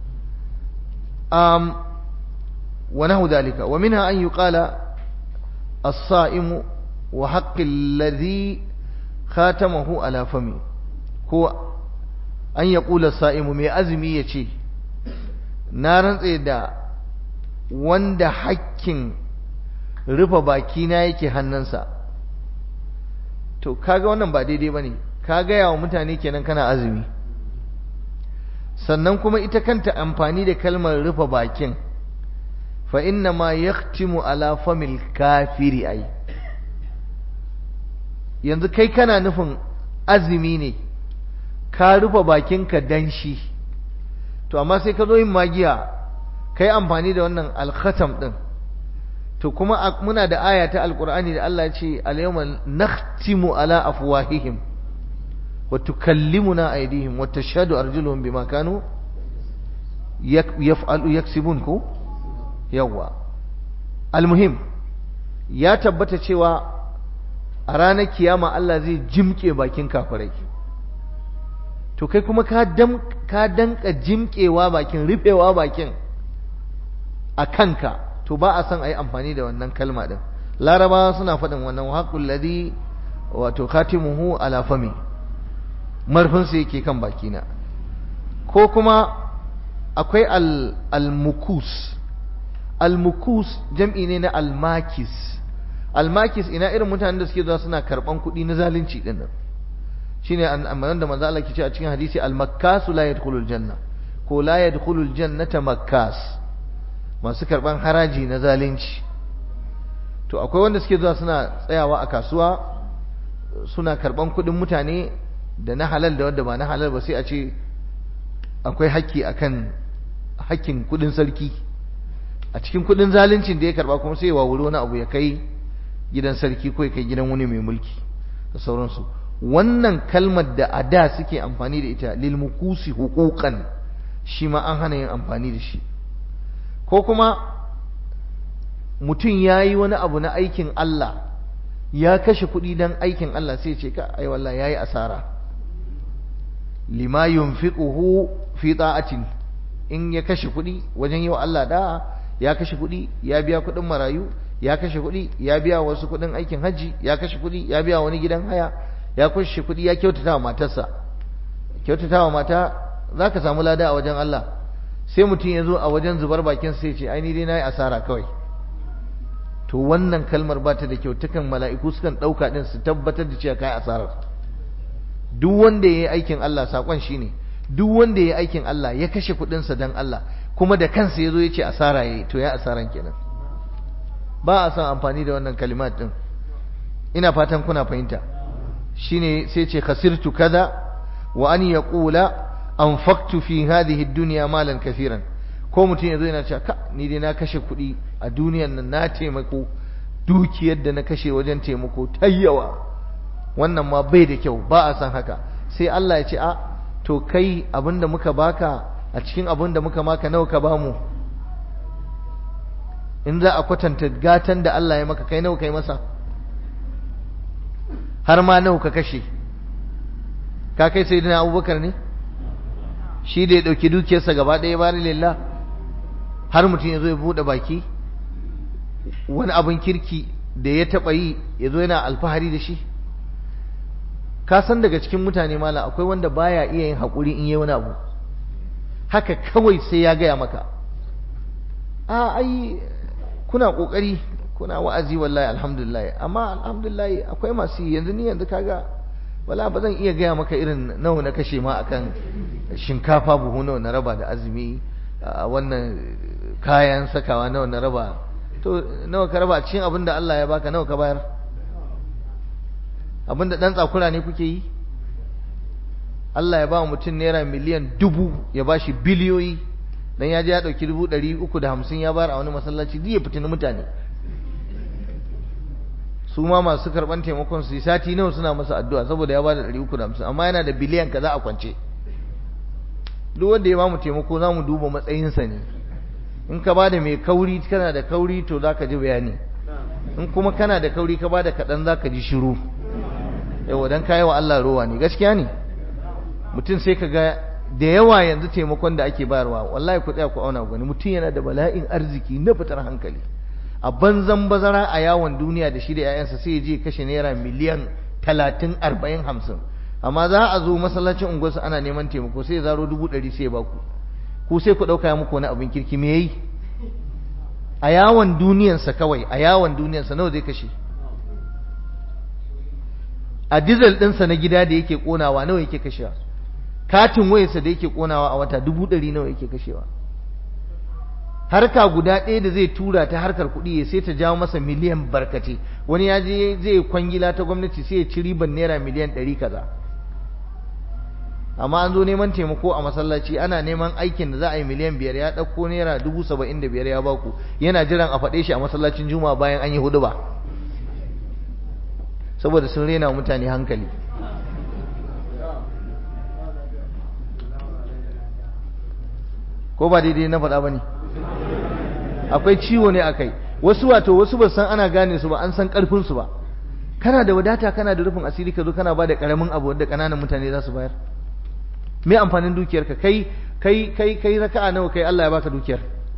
um wa nahu dalika wa minha an yuqala as-sa'imu wa haqqi alladhi khatamahu ala fami ko an yaqula as-sa'imu mai azumi yace na rantse da wanda hakkin rufe bakina yake hannunsa to kaga wannan ba daidai bane ka gaya wa mutane kenan kana azumi sannan kuma ita kanta amfani da kalmar rufe bakin fa inna ma yaktimu ala famil kafiri ai yanzu kai kana nufin azumi ne ka rufe bakinka dan shi to amma sai ka zo yin magiya kai amfani da wannan alkhatam din to kuma muna da aya ta alqur'ani da Allah ya ce al-yawma nakhtimu ala afwahihim wa tukallimuna aydihim wa tashhadu arjuluhum bima kanu yaf'alu yaksibun ko yawa almuhim ya tabbata cewa a ranar kiyama Allah zai jimke bakin kafirai to kai kuma ka dam ka danka jimkewa bakin rufewa bakin a kanka to ba a son a yi amfani da wannan kalma din laraba suna faɗin wannan haƙul ladhi wato khatimuhu ala fami marfinsa yake kan bakina ko kuma akwai al-mukus al-mukus jam'i ne na al-makis al-makis ina irin mutanen da suke zuwa suna karban kuɗi na zalunci din nan shine amanan da manzo Allah ke ce a cikin hadisi al-makkasu la yadkhulul janna ko la yadkhulul jannata makkas masu karban haraji na zalunci to akwai wanda suke zuwa suna tsayawa a kasuwa suna karban kuɗin mutane da na halal da wanda ba na halal ba sai a ce akwai haƙƙi akan haƙƙin kuɗin sarki a cikin kuɗin zaluncin da ya karba kuma sai ya wawuri wani abu ya kai gidan sarki ko ya kai gidan wani mai mulki da sauransu wannan kalmar da a da suke amfani da ita lil mukusi huquqan shi ma an hana yin amfani da shi ko kuma mutum ya yi wani abu na aikin Allah ya kashe kuɗi don aikin Allah sai ce ka ai wallahi ya yi asara lima yunfiquhu fi ta'atin in ya kashe kuɗi wajen yi wa Allah da ya kashe kuɗi ya biya kuɗin marayu ya kashe kuɗi ya biya wasu kuɗin aikin hajji ya kashe kuɗi ya biya wani gidan haya ya kashe kuɗi ya kyautata wa matarsa kyautata wa mata za ka samu lada a wajen Allah sai mutum ya zo a wajen zubar bakin sai ce aini dai na yi asara kawai to wannan kalmar ba ta da kyau takan mala'iku sukan ɗauka ɗin su tabbatar da cewa ka yi asarar duk wanda ya yi aikin Allah saƙon shi ne duk wanda ya yi aikin Allah ya kashe kuɗinsa don Allah kuma da kansa ya zo ya ce asara ya yi to ya asaran kenan ba a son amfani da wannan kalimat ɗin ina fatan kuna fahimta shine sai ce khasirtu kaza wa an yaqula anfaqtu fi hadhihi ad-dunya malan kaseeran ko mutum yazo yana cewa ka ni dai na kashe kuɗi a duniyar nan na taimako dukiyar da na kashe wajen taimako tayyawa wannan ma bai da kyau ba a san haka sai Allah ya ce a to kai abinda muka baka a cikin abinda muka maka nawa ka bamu in za a kwatanta gatan da Allah ya maka kai nawa kai masa har ma nawa ka kashe ka kai sai dina abubakar ne shi da ya ɗauki dukiyarsa gaba ɗaya bari lillah har mutum ya zo ya buɗe baki wani abin kirki da ya taɓa yi ya zo yana alfahari da shi ka san daga cikin mutane mala akwai wanda baya iya yin haƙuri in yi wani abu haka kawai sai ya gaya maka a ai kuna ƙoƙari kuna wa'azi wallahi alhamdulillah amma alhamdulillah akwai masu yanzu ni yanzu kaga wala ba zan iya gaya maka irin nawa na kashe ma akan shinkafa buhu nawa na raba da azumi wannan kayan sakawa nawa na raba to nawa ka raba cikin abin da Allah ya baka nawa ka bayar abin da dan tsakura ne kuke yi Allah ya ba mutum naira miliyan dubu ya ba shi biliyoyi dan ya je ya dauki dubu ɗari uku da hamsin ya bayar a wani masallaci duk ya fitina mutane su ma masu karɓan taimakon su sati nawa suna masa addu'a saboda ya ba da ɗari uku da hamsin amma yana da biliyan kaza a kwance duk wanda ya ba mu taimako za mu duba matsayinsa ne in ka ba da mai kauri kana da kauri to za ka ji bayani in kuma kana da kauri ka ba da kaɗan za ka ji shiru yawa don kayi wa Allah rowa ne gaskiya ne mutum sai ka ga da yawa yanzu taimakon da ake bayarwa wallahi ku tsaya ku auna gani mutum yana da bala'in arziki na fitar hankali a banzan bazara a yawon duniya da shi da 'ya'yansa sai ya je kashe naira miliyan talatin arba'in hamsin amma za a zo masallacin unguwarsu ana neman taimako sai ya zaro dubu ɗari sai ya baku ku sai ku ɗauka muku wani abin kirki me yayi a yawon duniyansa kawai a yawon duniyansa nawa zai kashe a dizal ɗinsa na gida da yake ƙonawa nawa yake kashewa katin wayarsa da yake ƙonawa a wata dubu ɗari nawa yake kashewa harka guda ɗaya da zai tura ta harkar kuɗi ya sai ta jawo masa miliyan barkace wani ya je zai kwangila ta gwamnati sai ya ci riban naira miliyan ɗari kaza amma an zo neman taimako a masallaci ana neman aikin da za a yi miliyan biyar ya ɗauko naira dubu saba'in da biyar ya baku yana jiran a faɗe shi a masallacin juma'a bayan an yi hudu ba saboda sun rena mutane hankali ko ba daidai na faɗa ba ne akwai ciwo ne akai wasu wato wasu ba san ana gane su ba an san karfin su ba kana da wadata kana da rufin asiri ka zo kana ba da karamin abu wanda kananan mutane za su bayar me amfanin dukiyar ka kai kai kai kai raka'a nawa kai Allah ya baka dukiyar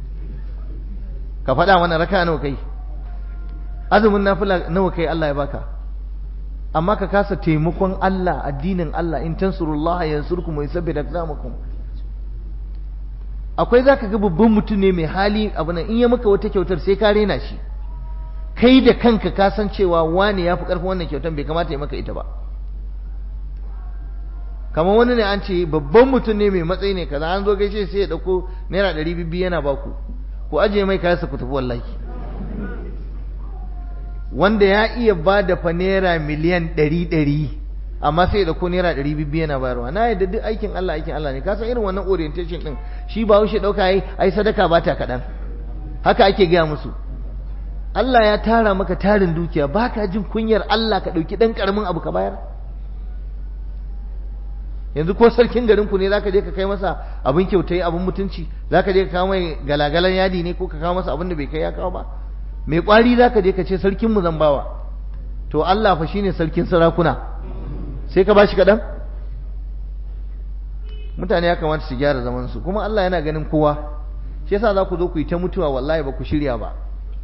ka faɗa mana raka'a nawa kai azumin nafila nawa kai Allah ya baka amma ka kasa taimakon Allah addinin Allah in tansurullah yansurkum wa yusabbit aqdamakum akwai za ka ga babban mutum ne mai hali abu nan in ya maka wata kyautar sai ka rena shi kai da kanka ka san cewa wani ya fi ƙarfin wannan kyautar bai kamata ya maka ita ba kamar wani ne an ce babban mutum ne mai matsayi ne kaza an zo gaishe sai ya ɗauko naira ɗari bibbi yana baku ku ajiye mai kayansa ku tafi wallahi wanda ya iya ba da fa naira miliyan ɗari ɗari amma sai da ko naira ɗari bibbi yana bayarwa na yadda duk aikin Allah aikin Allah ne ka san irin wannan orientation ɗin shi ba wuce ɗauka yi ai sadaka ba ta kaɗan haka ake gaya musu Allah ya tara maka tarin dukiya ba ka jin kunyar Allah ka ɗauki ɗan ƙaramin abu ka bayar yanzu ko sarkin garin ku ne zaka je ka kai masa abin kyautai abin mutunci zaka je ka kawo mai galagalan yadi ne ko ka kawo masa abin da bai kai ya kawo ba mai kwari za ka je ka ce sarkinmu zan bawa to Allah fa shine sarkin sarakuna sai ka bashi kaɗan mutane ya kamata su gyara zamansu kuma Allah yana ganin kowa shi yasa za ku zo ku yi ta mutuwa wallahi ba ku shirya ba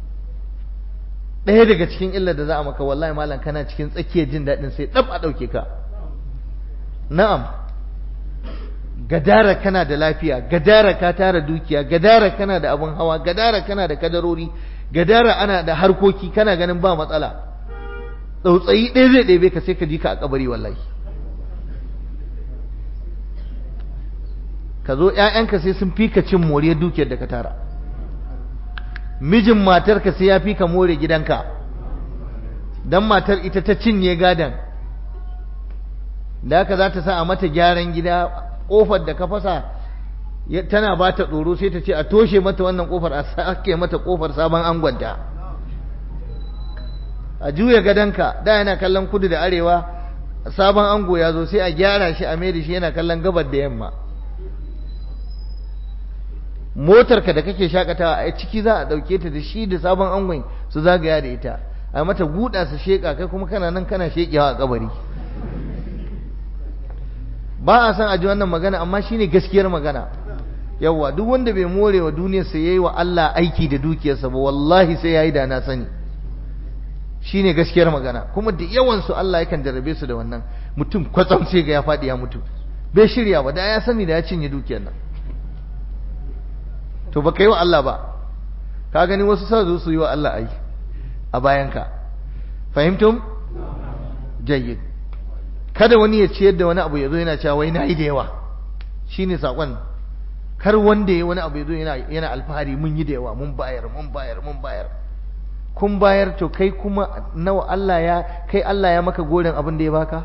ɗaya daga cikin illar da za a maka wallahi malam kana cikin tsakiyar jin daɗin sai ɗab a ɗauke ka na'am gadara kana da lafiya gadara ka tara dukiya gadara kana da abin hawa gadara kana da kadarori gadara ana da harkoki kana ganin ba matsala tsautsayi ɗaya zai ɗebe ka sai ka ji ka a kabari wallahi ka zo ‘ya'yanka sai sun fi ka cin moriyar dukiyar da ka tara mijin matarka sai ya fi ka more gidanka don matar ita ta cinye gadon da haka za ta sa a mata gyaran gida ƙofar da ka fasa tana ba ta tsoro sai ta ce a toshe mata wannan ƙofar a sake mata ƙofar sabon angonta a juya gadonka da yana kallon kudu da arewa sabon ango ya zo sai a gyara shi a mai da shi yana kallon gabar da yamma motarka da kake shakatawa a ciki za a dauke ta da shi da sabon angon su zagaya da ita a mata guda su sheka kai kuma kana nan kana shekewa a kabari ba a san aji wannan magana amma shine gaskiyar magana yawa duk wanda bai more wa duniyar sa yayi wa Allah aiki da dukiyarsa ba wallahi sai yayi da na sani shine gaskiyar magana kuma da yawan su Allah yakan jarrabe su da wannan mutum kwatsam sai ga ya fadi ya mutu bai shirya ba da ya sani da ya cinye dukiyar nan to baka yi wa Allah ba ka gani wasu sa zo su yi wa Allah ai a bayanka fahimtum jayyid kada wani ya ciyar da wani abu ya zo yana cewa wai na yi da yawa shine sakon kar wanda ya wani abu ya zo yana yana alfahari mun yi da yawa mun bayar mun bayar mun bayar kun bayar to kai kuma nawa Allah ya kai Allah ya maka goren abin da ya baka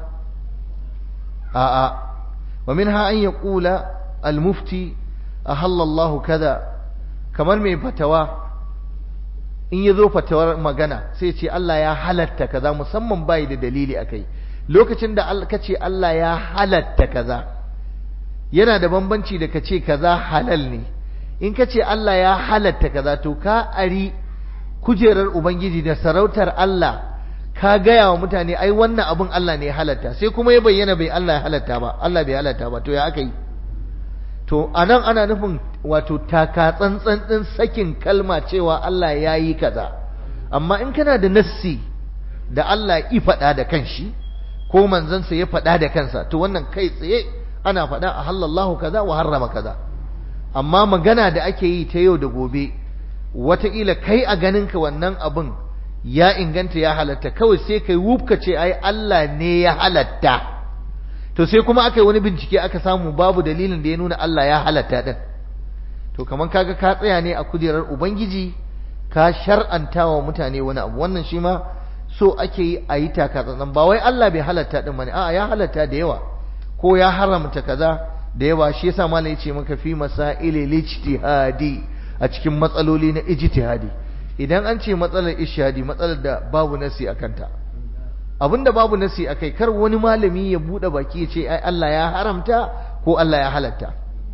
a'a wa minha an yaqula al-mufti ahalla Allah kaza kamar mai fatawa in ya zo fatawar magana sai ce Allah ya halatta kaza musamman bai da dalili akai lokacin da ka ce Allah ya halatta kaza yana da bambanci da ka ce kaza halal ne in ka ce Allah ya halatta kaza to ka ari kujerar ubangiji da sarautar Allah ka gaya wa mutane ai wannan abin Allah ne ya halatta sai kuma ya bayyana bai Allah ya halatta ba Allah bai halatta ba to ya aka yi to anan ana nufin wato taka tsantsan din sakin kalma cewa Allah ya yi kaza amma in kana da nassi da Allah ya faɗa da kanshi ko manzansa ya faɗa da kansa to wannan kai tsaye ana faɗa a halallahu kaza wa harrama kaza amma magana da ake yi ta yau da gobe wataƙila kai a ganinka wannan abin ya inganta ya halatta kawai sai kai wufka ce ai Allah ne ya halatta to sai kuma aka yi wani bincike aka samu babu dalilin da ya nuna Allah ya halatta din to kaman kaga ka tsaya ne a kujerar ubangiji ka shar'anta wa mutane wani abu wannan shi ma so ake yi a yi takatsantsan ba wai Allah bai halatta din bane a'a ya halatta da yawa ko ya haramta kaza da yawa shi yasa malai ya ce maka fi masail ijtihadi a cikin matsaloli na ijtihadi idan an ce matsalar ishadi matsalar da babu nasi akan ta abinda babu nasi akai kar wani malami ya bude baki ya ce ai Allah ya haramta ko Allah ya halatta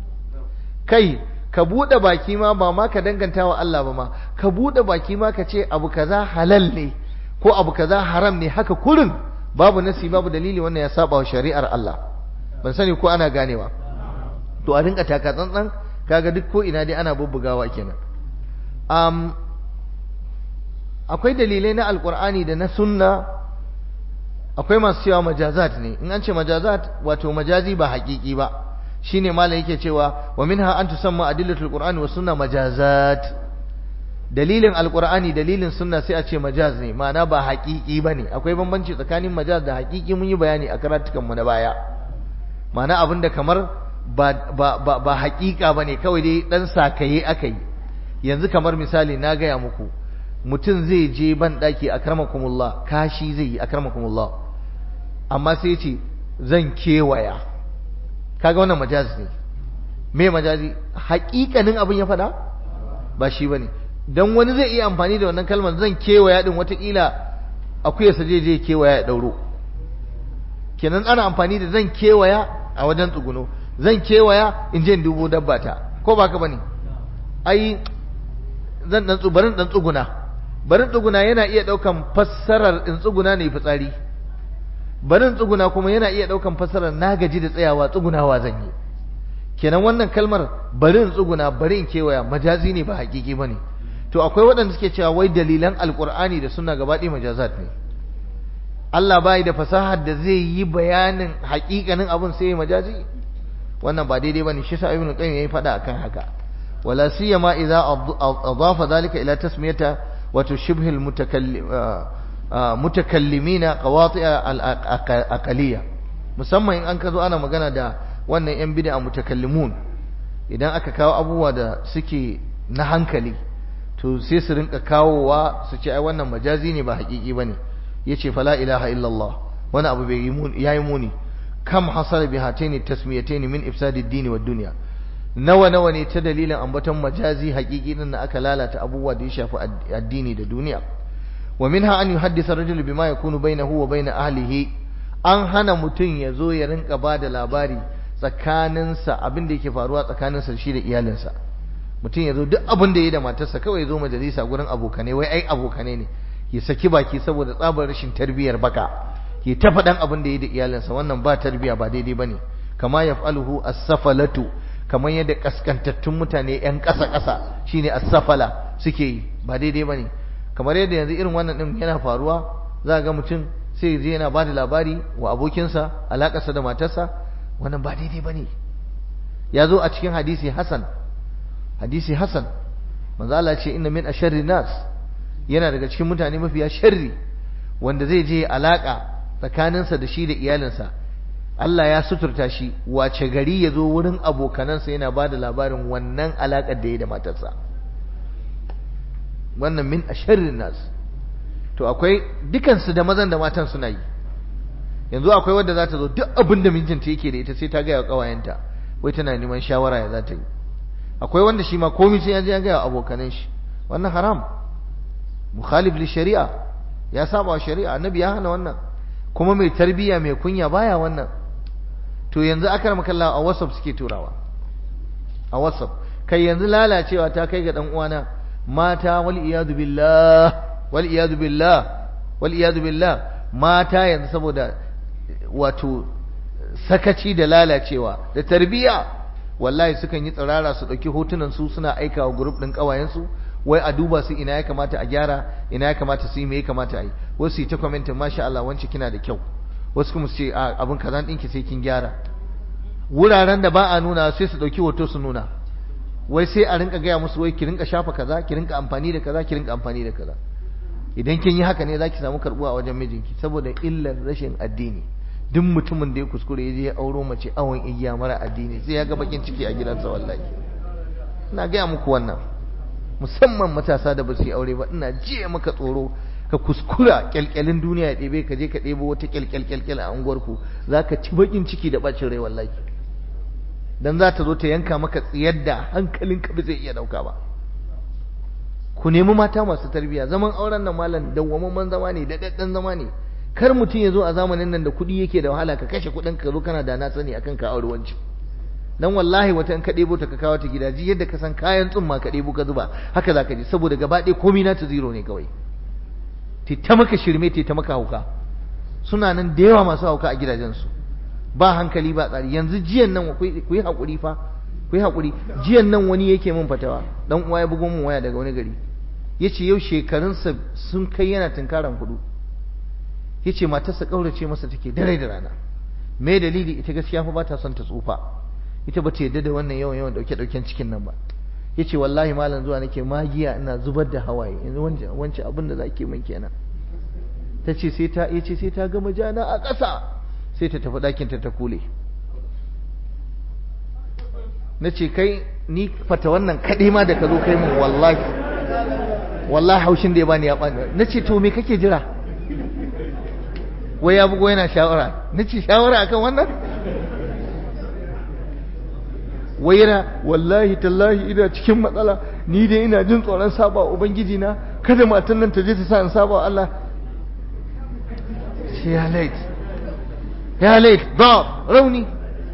kai ka bude baki ma ba ma ka danganta wa Allah ba ma ka bude baki ma ka ce abu kaza halal ne ko abu kaza haram ne haka kurin babu nasi babu dalili wannan ya saba wa shari'ar Allah ban sani ko ana ganewa to a rinka taka tsantsan kaga duk ko ina dai ana bubbugawa kenan um, akwai dalilai na alkur'ani da na sunna akwai masu cewa majazat ne in an ce majazat wato majazi ba haƙiƙi ba shine malam yake cewa wa minha an tusamma adillatul qur'ani wa sunna majazat dalilin alkur'ani dalilin sunna sai a ce majaz ne ma'ana ba haƙiƙi bane akwai bambanci tsakanin majaz da haƙiƙi mun yi bayani a karatukan mu na baya ma'ana abinda kamar ba ba ba, ba haƙiƙa bane kawai dai dan sakaye aka yi yanzu kamar misali na gaya muku mutum zai je ban daki akramakumullah kashi zai yi akramakumullah amma sai ce zan kewaya kaga wannan majaz ne me majazi haƙiƙanin abin ya faɗa ba shi bane dan wani zai iya amfani da wannan kalmar zan kewaya din watakila akwai sa je je kewaya ya dauro kenan ana amfani da zan kewaya a wajen tsuguno zan kewaya in je in dubo dabba ta ko ba ka bane ai zan dan tsubarin dan tsuguna barin tsuguna yana iya ɗaukan fassarar in tsuguna ne fitsari barin tsuguna kuma yana iya ɗaukan fassarar na gaji da tsayawa tsugunawa zan yi kenan wannan kalmar bari in tsuguna bari in kewaya majazi ne ba hakiki bane to akwai waɗanda suke cewa wai dalilan alkur'ani da suna gaba ɗaya majazat ne Allah bai da fasahar da zai yi bayanin hakikanin abin sai ya majazi wannan ba daidai bane shi sa ibn qayyim yayi fada akan haka wala siyama idza adafa dhalika ila tasmiyata wa tushbih al mutakallimina qawati'a al aqaliyya musamman in an ka zo ana magana da wannan yan bid'a mutakallimun idan aka kawo abubuwa da suke na hankali to sai su rinka kawowa su ce ai wannan majazi ne ba hakiki bane yace fala ilaha illallah wani abu bai yayi muni kam hasala bi hataini tasmiyataini min ifsadi ad-din wa dunya nawa nawa ne ta dalilin ambaton majazi hakiki din da aka lalata abubuwa da ya shafi addini da duniya wa minha an yuhaddisa ar-rajulu bima yakunu bainahu wa bain ahlihi an hana mutum ya zo ya rinka ba da labari tsakaninsa abin da yake faruwa tsakaninsa shi da iyalinsa mutum ya zo duk abin da ya yi da matarsa kawai ya zo majalisa gurin abokane wai ai abokane ne ya saki baki saboda tsabar rashin tarbiyyar baka ya ta faɗan abin da ya yi da iyalinsa wannan ba tarbiyya ba daidai bane kama yaf'aluhu as-safalatu kamar yadda kaskantattun mutane yan ƙasa ƙasa shine as-safala suke yi ba daidai bane kamar yadda yanzu irin wannan din yana faruwa za ga mutum sai je yana ba da labari wa abokinsa alakarsa da matarsa wannan ba daidai ba ne ya zo a cikin hadisi hasan hadisi hasan manzo Allah ce inna min asharri nas yana daga cikin mutane mafiya sharri wanda zai je alaka tsakaninsa da shi da iyalinsa Allah ya suturta shi wace gari ya zo wurin abokanansa yana ba da labarin wannan alakar da ya da matarsa wannan min asharri nas to akwai dukansu da mazan da matan suna yi yanzu akwai wadda za ta zo duk abin da mijinta yake da ita sai ta gaya wa ƙawayenta wai tana neman shawara ya za ta yi akwai wanda shi ma komai sai ya je ya gaya wa abokanan shi wannan haram mukhalif li shari'a ya saba wa shari'a annabi ya hana wannan kuma mai tarbiyya mai kunya baya wannan to yanzu akar makalla a whatsapp suke turawa a whatsapp kai yanzu lalacewa ta kai ga dan uwana mata wal iyadu billah wal'iyadu billah wal'iyadu billah mata yanzu saboda wato sakaci da lalacewa da tarbiya wallahi sukan yi tsirara su ɗauki hotunan su suna aika wa grup ɗin ƙawayensu wai a duba su ina ya kamata a gyara ina ya kamata su yi me ya kamata a yi wasu yi ta kwamentin masha Allah wance kina da kyau wasu kuma su ce abin kaza ɗinki sai kin gyara wuraren da ba a nuna sai su ɗauki hoto su nuna wai sai a rinka gaya musu wai ki rinka shafa kaza ki rinka amfani da kaza ki rinka amfani da kaza idan kin yi haka ne zaki samu karbuwa a wajen mijinki saboda illar rashin addini duk mutumin da ya kuskure ya je ya auro mace awon igiya mara addini sai ya ga bakin ciki a gidansa wallahi ina gaya muku wannan musamman matasa da ba su yi aure ba ina jiya maka tsoro ka kuskura kyalkyalin duniya ya ɗebe ka je ka ɗebo wata kyalkyal a unguwarku za ka ci bakin ciki da bacin rai wallahi dan za ta zo ta yanka maka tsiyar da hankalinka ba zai iya ɗauka ba ku nemi mata masu tarbiyya zaman auren nan malam dawwamamman zama ne da daddan zama ne kar mutum ya zo a zamanin nan da kuɗi yake da wahala ka kashe kuɗin ka zo kana da na sani akan ka aure wanci dan wallahi wata in ka ɗebo ta ka kawo ta gida ji yadda ka san kayan tsumma ka ɗebo ka zuba haka za ka ji saboda gaba ɗaya komai na ta zero ne kawai te ta maka shirme te ta maka hauka suna nan da yawa masu hauka a gidajensu ba hankali ba tsari yanzu jiyan nan ku yi haƙuri fa ku yi haƙuri jiyan nan wani yake min fatawa dan uwa ya bugo min waya daga wani gari yace yau shekarunsa sun kai yana tunkaran hudu yace matarsa kaurace masa take dare da rana me dalili ita gaskiya fa ba ta son ta tsufa ita ba ta yadda da wannan yawan yawan dauke dauken cikin nan ba yace wallahi malam zuwa nake magiya ina zubar da hawaye yanzu wance wance abin da zake min kenan tace sai ta yace sai ta gama jana a ƙasa sai ta tafi ɗakin ta ta kule na ce kai ni fata wannan kaɗai ma da ka zo kai mun wallahi wallahi haushin da ya bani ya bani na ce to me kake jira wai ya bugo yana shawara na ce shawara akan wannan wai yana wallahi tallahi ina cikin matsala ni dai ina jin tsoron saba wa ubangiji na kada matan nan ta je ta sa in saba wa Allah ce ya lait ya lait ba rauni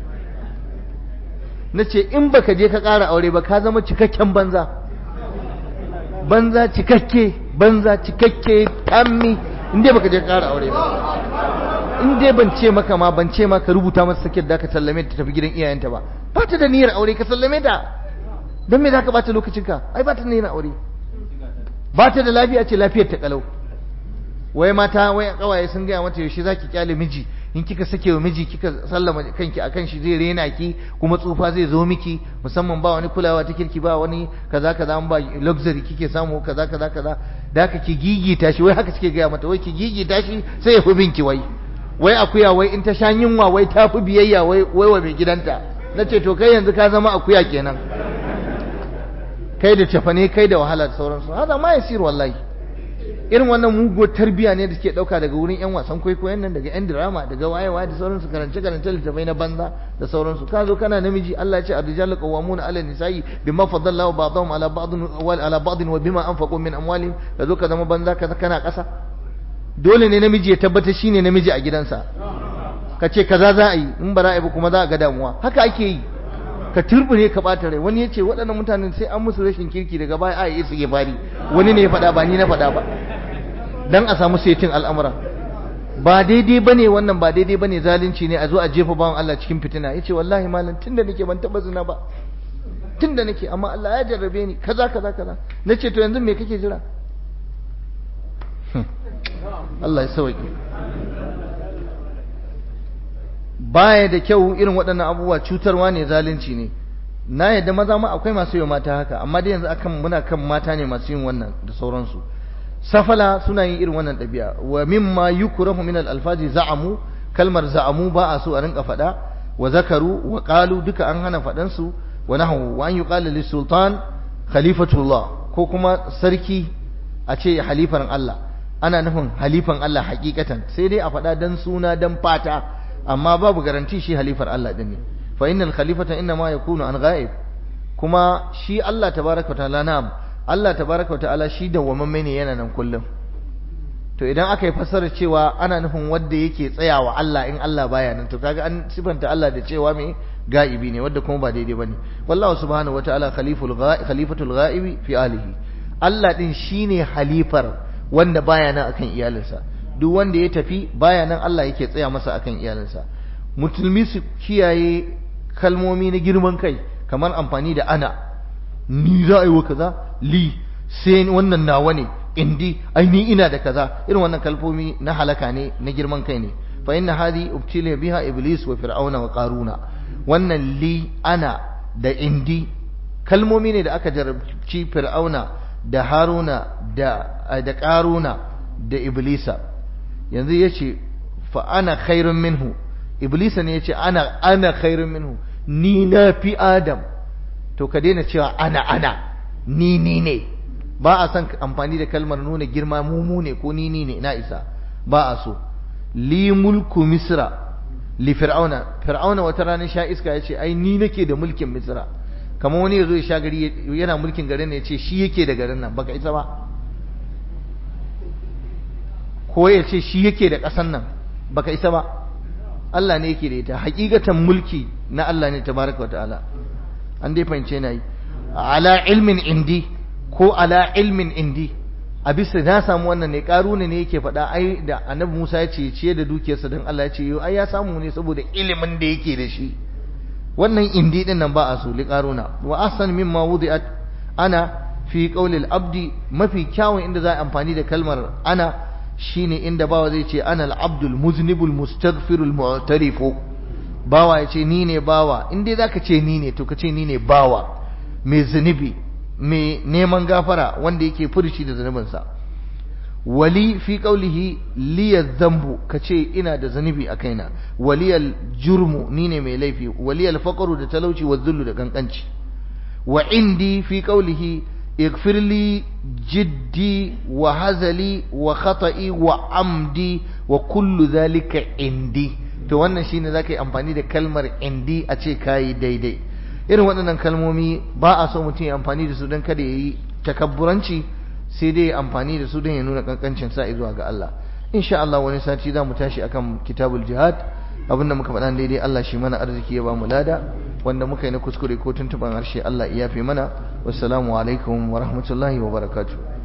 na ce in baka je ka ƙara aure ba ka zama cikakken banza banza cikakke banza cikakke tammi in dai baka je ƙara aure ba in dai ban ce maka ma ban ce maka rubuta masa sakit da ka sallame ta tafi gidan iyayenta ba ba ta da niyyar aure ka sallame ta don me za ka bata lokacinka ai ba ta da niyyar aure ba ta da lafiya ce lafiyar ta kalau wai mata wai kawaye sun gaya mata yaushe zaki kyale miji in kika sake wa miji kika sallama kanki akan shi zai rena ki kuma tsufa zai zo miki musamman ba wani kulawa ta kirki ba wani kaza kaza an ba luxury kike samu kaza kaza kaza da haka ki gigita shi wai haka suke gaya mata wai ki gigita shi sai ya fi binki wai wai akuya wai in ta sha yunwa wai ta fi biyayya wai wai wa mai gidanta na ce to kai yanzu ka zama akuya kenan kai da cafane kai da wahala da sauransu hada ma yasir wallahi irin wannan muguwar tarbiya ne da suke dauka daga wurin yan wasan kwaikwayon nan daga yan drama daga wayewa da sauransu karance karance littafai na banza da sauransu ka zo kana namiji Allah ya ce ar-rijalu qawwamuna 'ala an-nisa'i bima faddala Allahu ba'dahum 'ala ba'din wa 'ala ba'din wa bima anfaqu min amwalihim ka zo ka zama banza ka kana kasa dole ne namiji ya tabbata shine namiji a gidansa ka ce kaza za a yi in ba za a yi ba kuma za a ga damuwa haka ake yi ka turbune ka bata rai wani ya ce waɗannan mutanen sai an musu rashin kirki daga baya a yi su bari wani ne ya faɗa ba ni na faɗa ba dan a samu setin al'amura ba daidai bane wannan ba daidai bane zalunci ne a zo a jefa bawan Allah cikin fitina yace wallahi malam tunda nake ban taba zina ba tunda nake amma Allah ya jarrabe ni kaza kaza kaza nace to yanzu me kake jira Allah ya sauke baya da kyau irin waɗannan abubuwa cutarwa ne zalunci ne na yadda maza ma akwai masu yi mata haka amma dai yanzu akan muna kan mata ne masu yin wannan da sauransu safala suna yin irin wannan ɗabi'a wa mimma yukrahu min al-alfazi za'amu kalmar za'amu ba a so a rinka faɗa wa zakaru wa qalu duka an hana faɗan su wa nahu wa an yuqala lis sultan khalifatullah ko kuma sarki a ce halifan Allah ana nufin halifan Allah hakikatan sai dai a faɗa dan suna dan fata amma babu garanti shi halifar Allah din ne fa innal khalifata inna ma yakunu an ghaib kuma shi Allah tabaraka wa ta'ala na'am Allah tabaraka wa ta'ala shi dawwamamme ne yana nan kullum to idan aka yi fassarar cewa ana nufin wanda yake tsayawa Allah in Allah baya nan to kaga an sifanta Allah da cewa me ga'ibi ne wanda kuma ba daidai bane wallahu subhanahu wa ta'ala khaliful ghaib khalifatul ghaibi fi alihi Allah din shine halifar wanda baya nan akan iyalinsa duk wanda ya tafi baya nan Allah yake tsaya masa akan iyalinsa musulmi su kiyaye kalmomi na girman kai kamar amfani da ana ni za a yi wa kaza li sai wannan nawa ne indi ai ni ina da kaza irin wannan kalmomi na halaka ne na girman kai ne fa inna hadi ubtila biha iblis wa fir'auna wa qaruna wannan li ana da indi kalmomi ne da aka jarabci fir'auna da haruna da da qaruna da iblisa yanzu yace fa ana khairun minhu iblisa ne yace ana ana khairun minhu ni na fi adam to ka daina cewa ana ana ni ni ne ba a son amfani da kalmar nuna girma mumu ne ko ni ni ne na isa ba a so li mulku misra li fir'auna fir'auna wata ranar sha iska ya ce ai ni nake da mulkin misra kamar wani ya zo ya sha gari yana mulkin garin ne ya ce shi yake da garin nan baka isa ba ko ya ce shi yake da ƙasan nan baka isa ba Allah ne yake da ita hakikatan mulki na Allah ne tabaraka wa ta'ala an dai fahimce na yi ala ilmin indi ko ala ilmin indi a bisa na samu wannan ne karuna ne yake faɗa ai da annabi Musa ya ce ciye da dukiyarsa don Allah ya ce ai ya samu ne saboda ilimin da yake da shi wannan indi din nan ba a so li karuna wa ahsan mimma wudi'at ana fi qawlil abdi mafi kyawun inda za a amfani da kalmar ana shine inda bawa zai ce ana al-abdul muznibul mustaghfirul mu'tarifu bawa ya ce ni ne bawa in dai zaka ce ni ne to ka ce ni ne bawa mai zunubi mai neman gafara wanda yake furci da zunubinsa wali fi qaulihi liya zambu ka ce ina da zunubi a kaina waliyal jurmu ni ne mai laifi waliyal faqru da talauci wa zullu da kankanci wa indi fi qaulihi اغفر لي جدي وهزلي وخطئي وعمدي وكل ذلك عندي to wannan shine zaka yi amfani da kalmar indi a ce kayi daidai irin waɗannan kalmomi ba a so mutum ya amfani da su don kada ya yi takabburanci sai dai amfani da su don ya nuna kankancin sa zuwa ga Allah insha Allah wani sati za mu tashi akan kitabul jihad abinda muka faɗa daidai Allah shi mana arziki ya ba mu lada wanda muka yi na kuskure ko tuntuban harshe Allah ya yafe mana wassalamu alaikum wa rahmatullahi wa barakatuh